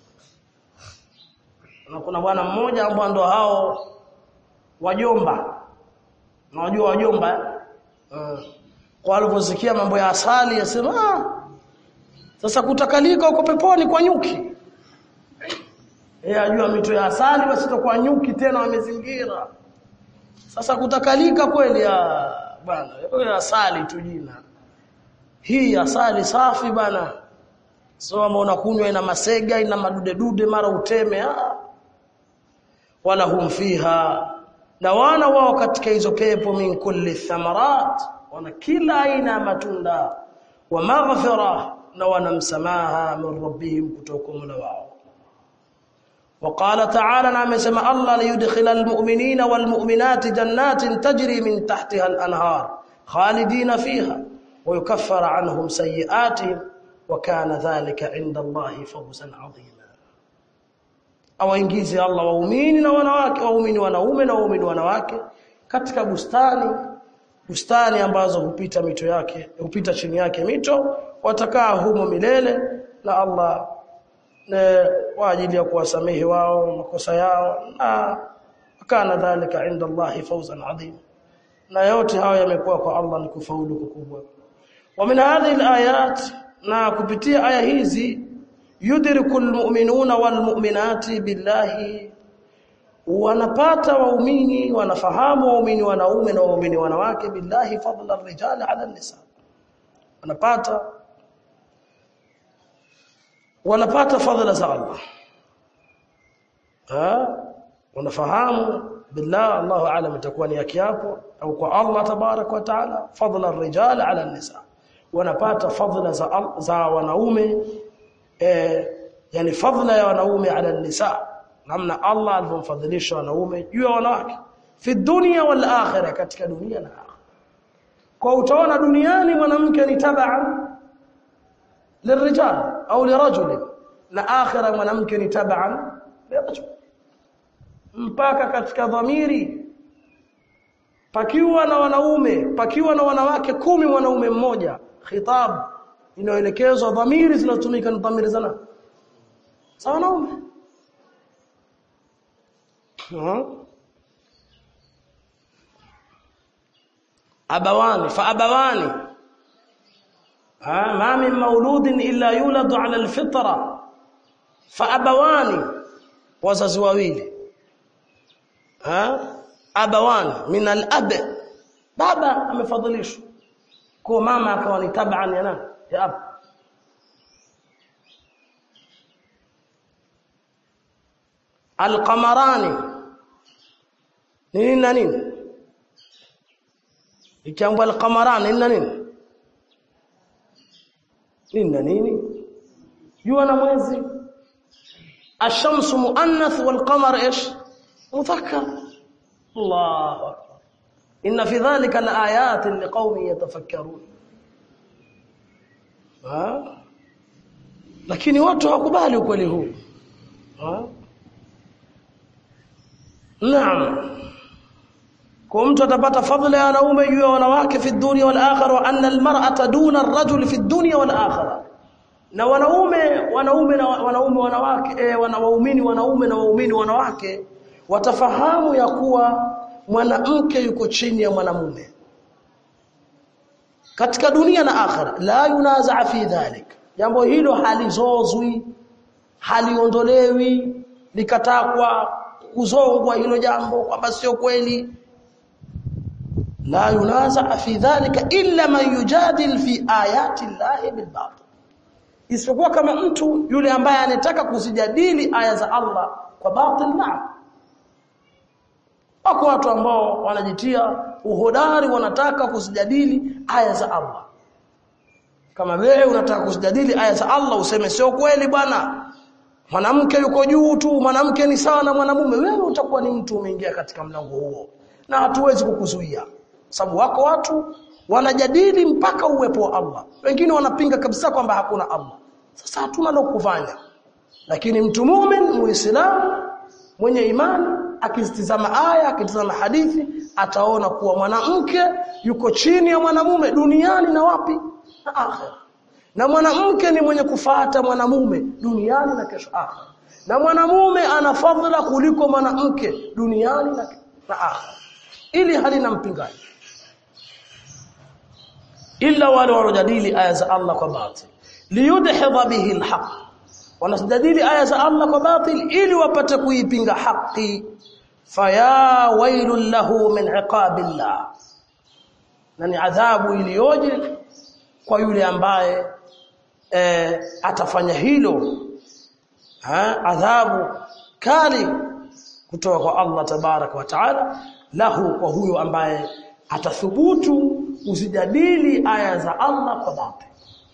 na kuna bwana mmoja ambao ndo hao wajomba unajua wajomba uh, kwa alivyosikia mambo ya asali yasema ah, sasa kutakalika uko peponi kwa nyuki yeye ajua mito ya asali basi kwa nyuki tena wamezingira sasa kutakalika kweli ya bwana wewe asali tu jina hii asali safi bana so ama unakunywa ina masega ina madude dude mara uteme ah wala hum fiha na wana wao katika hizo pepo min kulli thamarat wana kila aina ya matunda wa maghfira na wana msamaha min rabbihim kutoka mola wao وقال تعالى نعم سمع الله ليدخل المؤمنين والمؤمنات جنات تجري من تحتها الأنهار خالدين فيها ويكفر عنهم سيئاتهم وكان ذلك عند الله فوزا عظيما awaingize Allah waumini na wanawake waumini wanaume na waumini wanawake katika bustani bustani ambazo hupita mito yake hupita chini yake mito watakaa humo milele na Allah na kwa ajili ya kuwasamehe wao makosa yao na kana dhalika inda Allah fawzan adhim na yote hayo yamekuwa kwa Allah ni kufaulu kukubwa wa min hadhihi alayat na kupitia aya hizi yudriku almu'minuna walmu'minati billahi wanapata waumini wanafahamu waumini wanaume na waumini wanawake billahi fadla ar-rijali 'ala an-nisa wanapata wanapata fadhila za Allah ha wanafahamu billah Allahu aalam itakuwa ni yake hapo au kwa Allah tabarak wa taala fadhila ar-rijal ala an-nisa wanapata fadhila za za wanaume eh yani fadhila ya wanaume ala an-nisa namna Allah alivyomfadhilisha wanaume juu ya wanawake fi dunya wal akhirah katika dunia na akhirah kwa utaona duniani mwanamke ni tabaan للرجال au lirajuli na akhira mwanamke ni taban lirajul mpaka katika dhamiri pakiwa na wanaume pakiwa na wanawake kumi mwanaume mmoja khitab inayoelekezwa dhamiri zinazotumika ni dhamiri zana sawa wanaume abawani fa abawani ما من مولود إلا يولد على الفطرة فأبوان wazazi wawili ha abawan min al-ab baba amefadhilishwa kwa mama akawa ni taban ya nani ya ab al-qamarani nini na nini ikiambwa al-qamarani nini na nini nini na nini jua na mwezi الشمس مؤنث والقمر ايش مذكر الله اكبر ان في ذلك الايات لقوم يتفكرون ها lakini watu hawakubali ukweli huu ha naam kwa mtu atapata fadhila ya wanaume juu ya wanawake fi dunia wal akhirah wa anna al mar'ata duna ar-rajuli fi dunya wal akhirah na wanaume wanaume na wanaume wanawake eh, wanawaumini wanaume na waumini wanawake watafahamu ya kuwa mwanamke yuko chini ya mwanamume katika dunia na akhira la yunaza fi dhalik jambo hilo halizozwi haliondolewi likatakwa kuzongwa hilo jambo kwamba sio kweli la yunaza fi dhalika illa man yujadil fi ayati llahi bil batil isipokuwa kama mtu yule ambaye anataka kuzijadili aya za Allah kwa batil na wako watu ambao wanajitia uhodari wanataka kuzijadili aya za Allah kama wewe unataka kuzijadili aya za Allah useme sio kweli bwana mwanamke yuko juu tu mwanamke ni sawa na mwanamume wewe utakuwa ni mtu umeingia katika mlango huo na hatuwezi kukuzuia sababu wako watu wanajadili mpaka uwepo wa Allah wengine wanapinga kabisa kwamba hakuna Allah sasa hatuna la kufanya lakini mtu muumini muislamu mwenye imani akizitizama aya akitizama hadithi ataona kuwa mwanamke yuko chini ya mwanamume duniani na wapi na akhera na mwanamke ni mwenye kufata mwanamume duniani na kesho akhera na mwanamume ana fadhila kuliko mwanamke duniani na, na akhera ili halina mpingaji illa wale wanajadili aya za Allah kwa batil liyudhhiba bihi alhaq wanajadili aya za Allah kwa batil ili wapate kuipinga haki faya wailul lahu min iqabillah na ni adhabu iliyoje kwa yule ambaye e, atafanya hilo ha, adhabu kali kutoka kwa Allah tabaraka wa taala lahu kwa huyo ambaye atathubutu usijadili aya za Allah kwa batil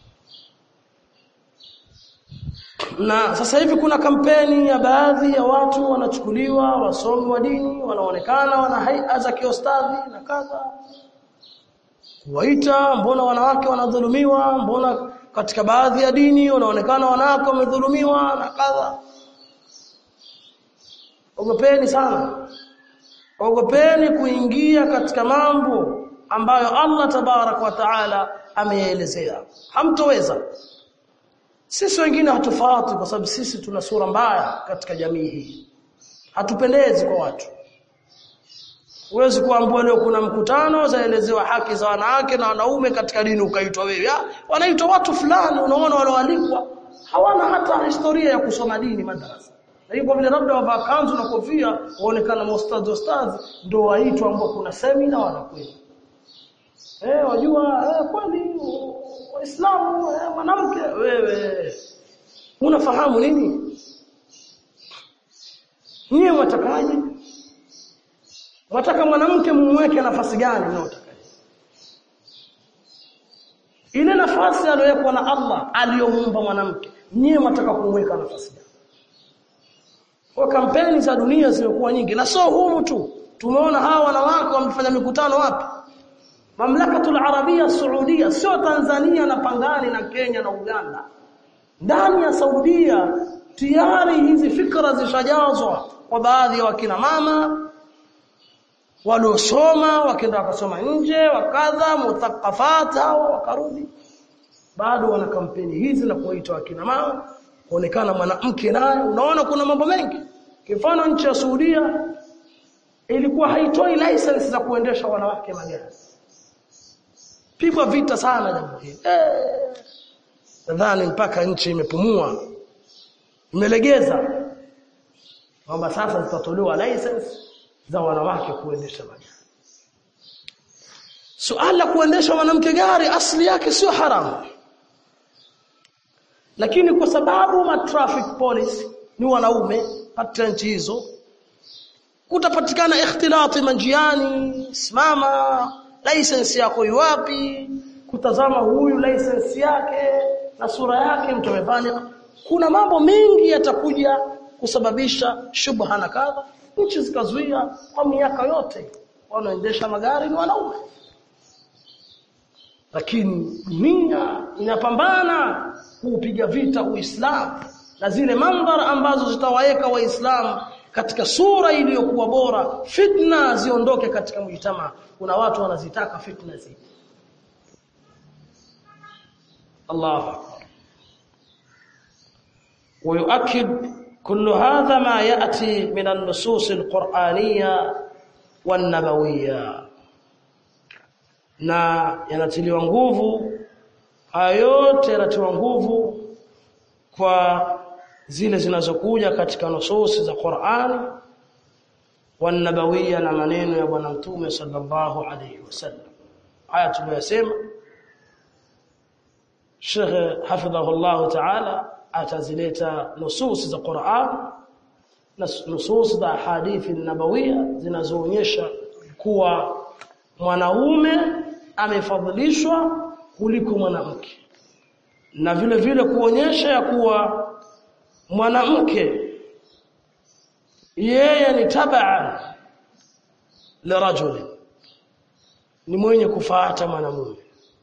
na sasa hivi kuna kampeni ya baadhi ya watu wanachukuliwa wasomi wa dini wanaonekana wana haia za kiostadhi na kadha kuwaita mbona wanawake wanadhulumiwa mbona katika baadhi ya dini wanaonekana wanawake wamedhulumiwa na kadha ogopeni sana ogopeni kuingia katika mambo ambayo Allah tabarak wa taala ameelezea hamtoweza sisi wengine hatufati kwa sababu sisi tuna sura mbaya katika jamii hii hatupendezi kwa watu Huwezi kuambua leo kuna mkutano zaelezewa haki za wanawake na wanaume katika dini ukaitwa wewe. Wanaitwa watu fulani unaona walioalikwa hawana hata historia ya kusoma dini madrasa. Na hivyo vile labda wavaa kanzu na kofia waonekana maustadhi ustadhi ndio waitwa ambao kuna semina wanakwenda. Eh wajua eh, kweli Waislamu eh, mwanamke wewe unafahamu nini? Nyie mwatakaje? Wataka mwanamke mumweke nafasi gani mnaotaka? Ile nafasi aliyowekwa na Allah aliyomuumba mwanamke, nyie mtaka kumweka nafasi gani? Kwa kampeni za dunia zimekuwa nyingi na sio humu tu. Tumeona hawa wanawake wamefanya mikutano wapi? Mamlakatul Arabia Saudia, sio Tanzania na Pangani na Kenya na Uganda. Ndani ya Saudia tayari hizi fikra zishajazwa kwa baadhi ya wakina mama waliosoma wakaenda wakasoma nje wakadha muthaqafat hawa wakarudi bado wana kampeni hizi na kuwaita wakina mama kuonekana mwanamke naye unaona kuna mambo mengi kifano nchi ya Saudia ilikuwa haitoi license za kuendesha wanawake magari pigwa vita sana jambo hili eh nadhani mpaka nchi imepumua imelegeza kwamba sasa zitatolewa license za wanawake kuendesha magari. Suala kuendesha mwanamke gari asili yake sio haramu. Lakini kwa sababu ma traffic police ni wanaume katika nchi hizo kutapatikana ikhtilati manjiani, simama license yako iwapi, kutazama huyu license yake na sura yake mtu amefanya. Kuna mambo mengi yatakuja kusababisha shubha na kadha nchi zikazuia kwa miaka yote wanaendesha magari ni wanaume lakini dunia inapambana kuupiga vita Uislamu na zile mandhara ambazo zitawaeka waislamu katika sura iliyokuwa bora fitna ziondoke katika mjitama kuna watu wanazitaka fitna zi Allahu akbar ويؤكد كل هذا ما يأتي من النصوص القرآنية والنبوية na yanatiliwa nguvu haya yote yanatiliwa nguvu kwa zile zinazokuja katika nususi za Qur'ani wanabawia na maneno ya bwana mtume sallallahu alayhi wasallam haya tumeyasema Sheikh hafidhahullah ta'ala atazileta nusus za Qur'an na nusus za hadithi nabawia zinazoonyesha kuwa mwanaume amefadhilishwa kuliko mwanamke na vile vile kuonyesha ya kuwa mwanamke yeye ni tabaan lirajuli ni mwenye kufuata mwanamume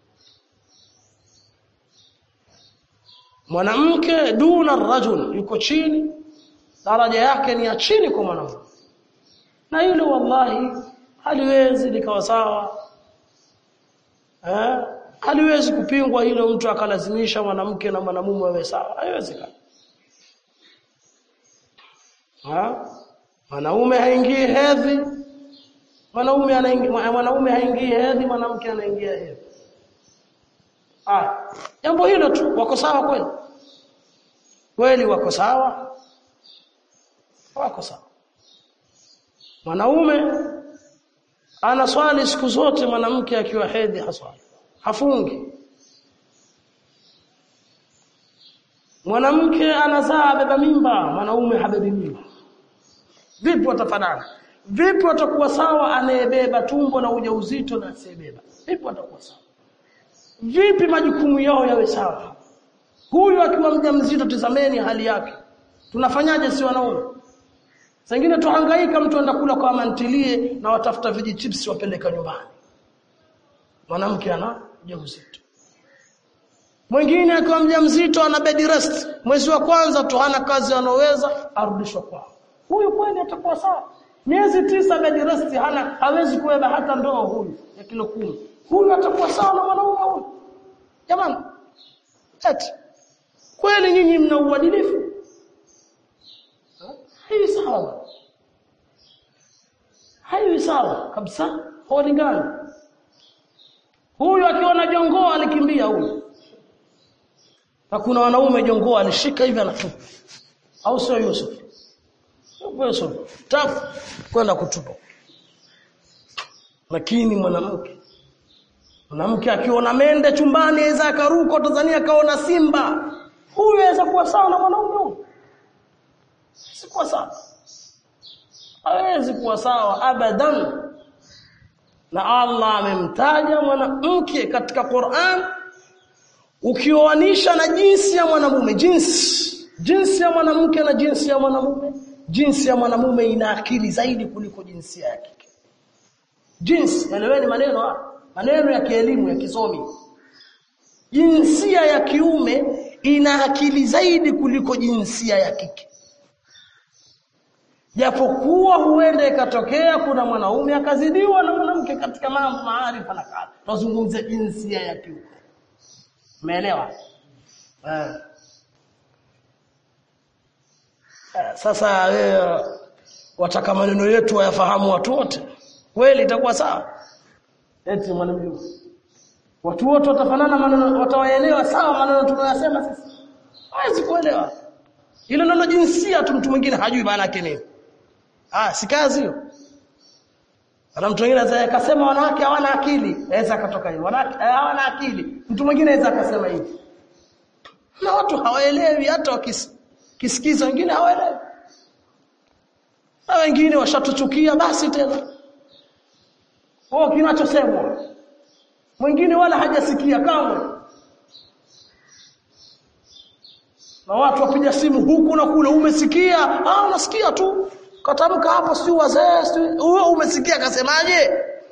mwanamke duna rajul yuko chini daraja yake ni ya chini kwa mwanamume na hilo wallahi haliwezi likawa sawa eh haliwezi kupingwa hilo mtu akalazimisha mwanamke na mwanamume wawe sawa haiwezekani ha mwanaume haingii hedhi mwanaume anaingia mwanaume haingii hedhi mwanamke anaingia hedhi ah jambo hilo tu wako sawa kweli kweli wako sawa wako sawa mwanaume anaswali siku zote mwanamke akiwa hedhi haswali hafungi mwanamke anazaa abeba mimba mwanaume habebi mimba vipi watafanana vipi watakuwa sawa anayebeba tumbo na ujauzito na asiyebeba vipi watakuwa sawa vipi majukumu yao yawe sawa huyu akiwa mjamzito tizameni hali yake tunafanyaje si wanaume Sengine tuhangaika mtu enda kula kwa mantilie na watafuta viji chips wapeleka nyumbani. Mwanamke ana ujauzito. Mwingine akiwa mjamzito ana bed rest. Mwezi wa kwanza tu hana kazi anoweza arudishwa kwao. Huyu kweli atakuwa sawa. Miezi tisa bed rest hana hawezi kubeba hata ndoo huyu ya kilo kumi. Huyu atakuwa sawa na mwanaume huyu. Jamani. Eti. Kweli nyinyi mna uadilifu? Haiwi sawa. Haiwi sawa kabisa. Hawalingani. Huyu akiona jongoo alikimbia huyu. Na kuna wanaume jongoo alishika hivi anatupa. Au sio Yusuf? Sio Yusuf. Tafu kwenda kutupa. Lakini mwanamke mwanamke akiona mende chumbani aweza akaruka Tanzania akaona simba. Huyu aweza kuwa sawa na mwanaume huyu si kuwa sawa hawezi kuwa sawa abadan na Allah amemtaja mwanamke katika Qur'an ukioanisha na jinsi ya mwanamume jinsi jinsi ya mwanamke na jinsi ya mwanamume jinsi ya mwanamume ina akili zaidi kuliko jinsia ya kike jinsi eleweni maneno haya maneno ya kielimu ya kisomi jinsia ya kiume ina akili zaidi kuliko jinsia ya kike japokuwa huenda ikatokea kuna mwanaume akazidiwa na mwanamke katika mambo maarifa na kadha tunazungumzia jinsia ya kiume umeelewa eh. Eh, sasa wewe wataka maneno yetu wayafahamu watu wote kweli itakuwa sawa eti mwanamke watu wote watafanana maneno watawaelewa sawa maneno tunayosema sisi hawezi kuelewa ile neno jinsia tu mtu mwingine hajui maana yake nini Ah, si kazi hiyo. Ana mtu mwingine anaweza akasema wanawake hawana akili, aweza akatoka hiyo. Wanawake hawana akili. Mtu mwingine aweza akasema hivi. Na watu hawaelewi hata wakisikiza wengine hawaelewi. Na wengine washatuchukia basi tena. Wao kinachosemwa. Mwingine wala hajasikia kamwe. Na watu wapiga simu huku na kule umesikia? Ah, unasikia tu katamka hapo si wazee si wewe umesikia kasemaje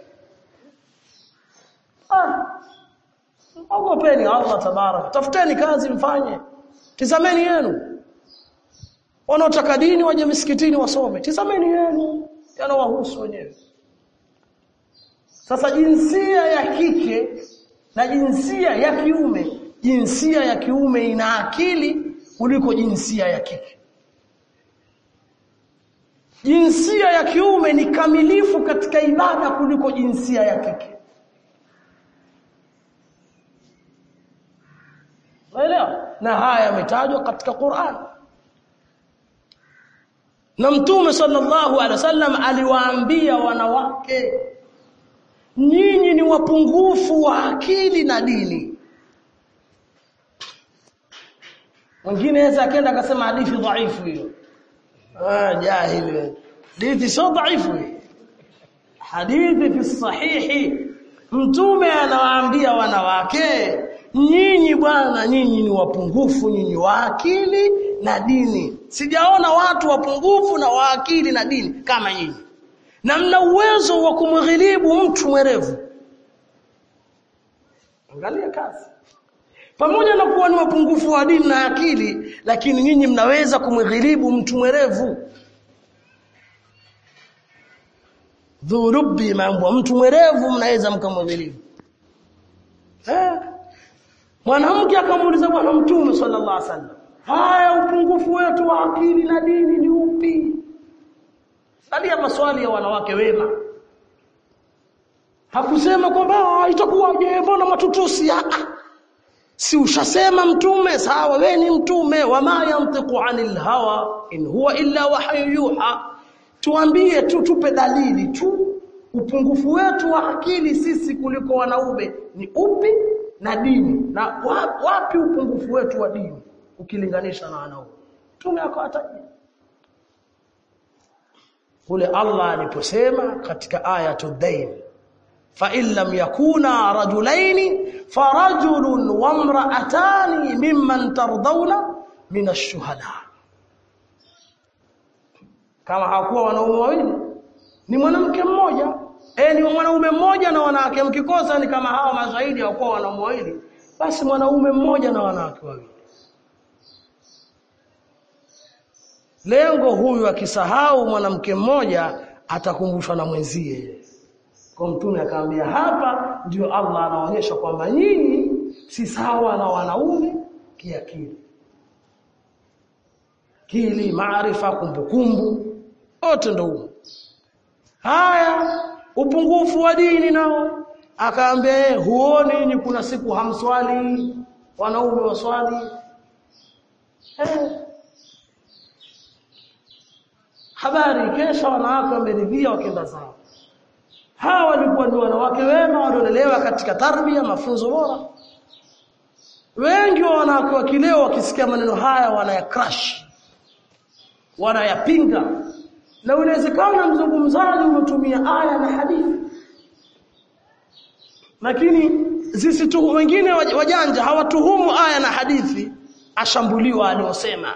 ah ogopeni Allah tabarak tafuteni kazi mfanye tizameni yenu wanaotaka dini waje misikitini wasome tizameni yenu yanawahusu wenyewe sasa jinsia ya kike na jinsia ya kiume jinsia ya kiume ina akili kuliko jinsia ya kike jinsia ya kiume ni kamilifu katika ibada kuliko jinsia ya kike. Unaelewa? Na haya yametajwa katika Qur'an. Na Mtume sallallahu alaihi wasallam aliwaambia wanawake nyinyi ni wapungufu wa akili na dini. Mwingine aweza akaenda akasema hadithi dhaifu hiyo. Ah jahili. Hadithi sio dhaifu. Hadithi fi sahihi. Mtume anawaambia wanawake, nyinyi bwana, nyinyi ni wapungufu, nyinyi wa akili na dini. Sijaona watu wapungufu na wa akili na dini kama nyinyi. Na mna uwezo wa kumghilibu mtu mwerevu. Angalia kazi. Pamoja na kuwa ni wapungufu wa dini na akili, lakini nyinyi mnaweza kumghilibu mtu mwerevu. Dhurubi mambo mtu mwerevu mnaweza mkamghilibu. Eh? Mwanamke akamuuliza bwana Mtume sallallahu alaihi wasallam, "Haya upungufu wetu wa akili na dini ni upi?" Salia maswali ya wanawake wema. Hakusema kwamba itakuwaje mbona matutusi ah si ushasema mtume sawa wewe ni mtume wama yantiqu anil hawa in huwa illa wahyu yuha tuambie tu tupe dalili tu upungufu wetu wa akili sisi kuliko wanaume ni upi na dini na wapi upungufu wetu wa dini ukilinganisha na wanaume mtume akawatajia kule Allah aliposema katika ayatu dain fa in lam yakuna rajulaini farajulun wa imra'atani mimman tardawna min ash-shuhada kama hakuwa wanaume wawili ni mwanamke mmoja eh ni mwanaume mmoja na wanawake mkikosa ni kama hawa mashahidi hawakuwa wanaume wawili basi mwanaume mmoja na wanawake wawili lengo huyu akisahau mwanamke mmoja atakumbushwa na mwenzie kwa mtume akamwambia hapa ndio Allah anaonyesha kwamba nyinyi si sawa na wanaume kiakili kili maarifa kumbukumbu wote ndio huo haya upungufu wa dini nao akaambia huoni ni kuna siku hamswali wanaume waswali eh habari kesha wanawake wameridhia wakenda zao hawa walikuwa ni wanawake wema waliolelewa katika tarbia mafunzo bora wengi wa wanawake wa kileo wakisikia maneno haya wanayacrash wanayapinga na inawezekana mzungumzaji umetumia aya na hadithi lakini sisi tu wengine wajanja hawatuhumu aya na hadithi ashambuliwa aliyosema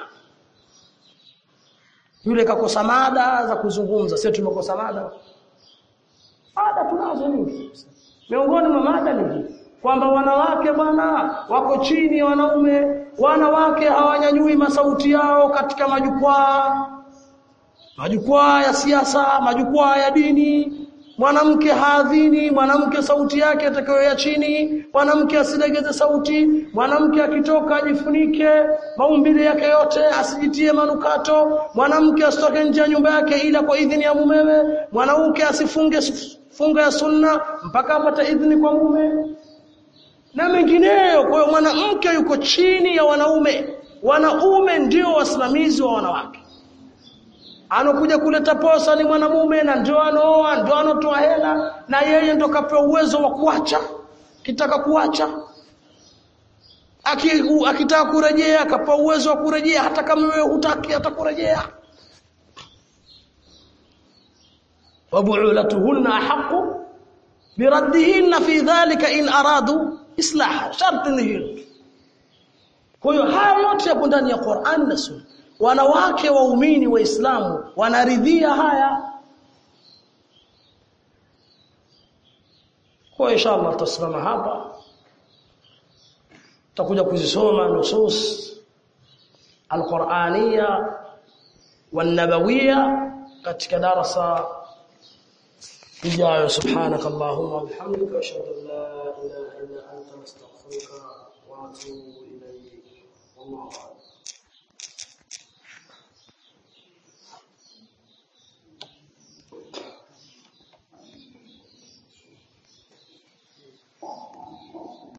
yule kakosa mada za kuzungumza sisi tumekosa mada mada tunazo nyingi miongoni mwa mada ni kwamba wanawake bwana wako chini ya wanaume wanawake hawanyanyui masauti yao katika majukwaa majukwaa ya siasa majukwaa ya dini mwanamke haadhini mwanamke sauti yake atakayo ya chini mwanamke asilegeze sauti mwanamke akitoka ajifunike maumbile yake yote asijitie manukato mwanamke asitoke nje ya nyumba yake ila kwa idhini ya mumewe mwanamke asifunge funga ya sunna mpaka apate idhini kwa mume na mengineyo kwa hiyo mwanamke yuko chini ya wanaume wanaume ndio wasimamizi wa wanawake anokuja kuleta posa ni mwanamume na ndio anoa ndio anotoa hela na yeye ndo kapewa uwezo wa kuacha kitaka kuacha Aki, akitaka kurejea akapewa uwezo wa kurejea hata kama wewe hutaki atakurejea wabu'ulatuhunna ahqqu biraddihinna fi dhalika in aradu islaha sharti ni hilo kwa hiyo haya yote yapo ndani ya Qur'an na Sunna wanawake waumini waislamu wanaridhia haya kwa inshallah tutasimama hapa tutakuja kuzisoma nusus alqur'aniya والنبويه katika darasa ijayo subhanak allahumma bihamdika ashhadu an la ilaha illa anta astaghfiruka wa atubu ilayk wallahu a'lam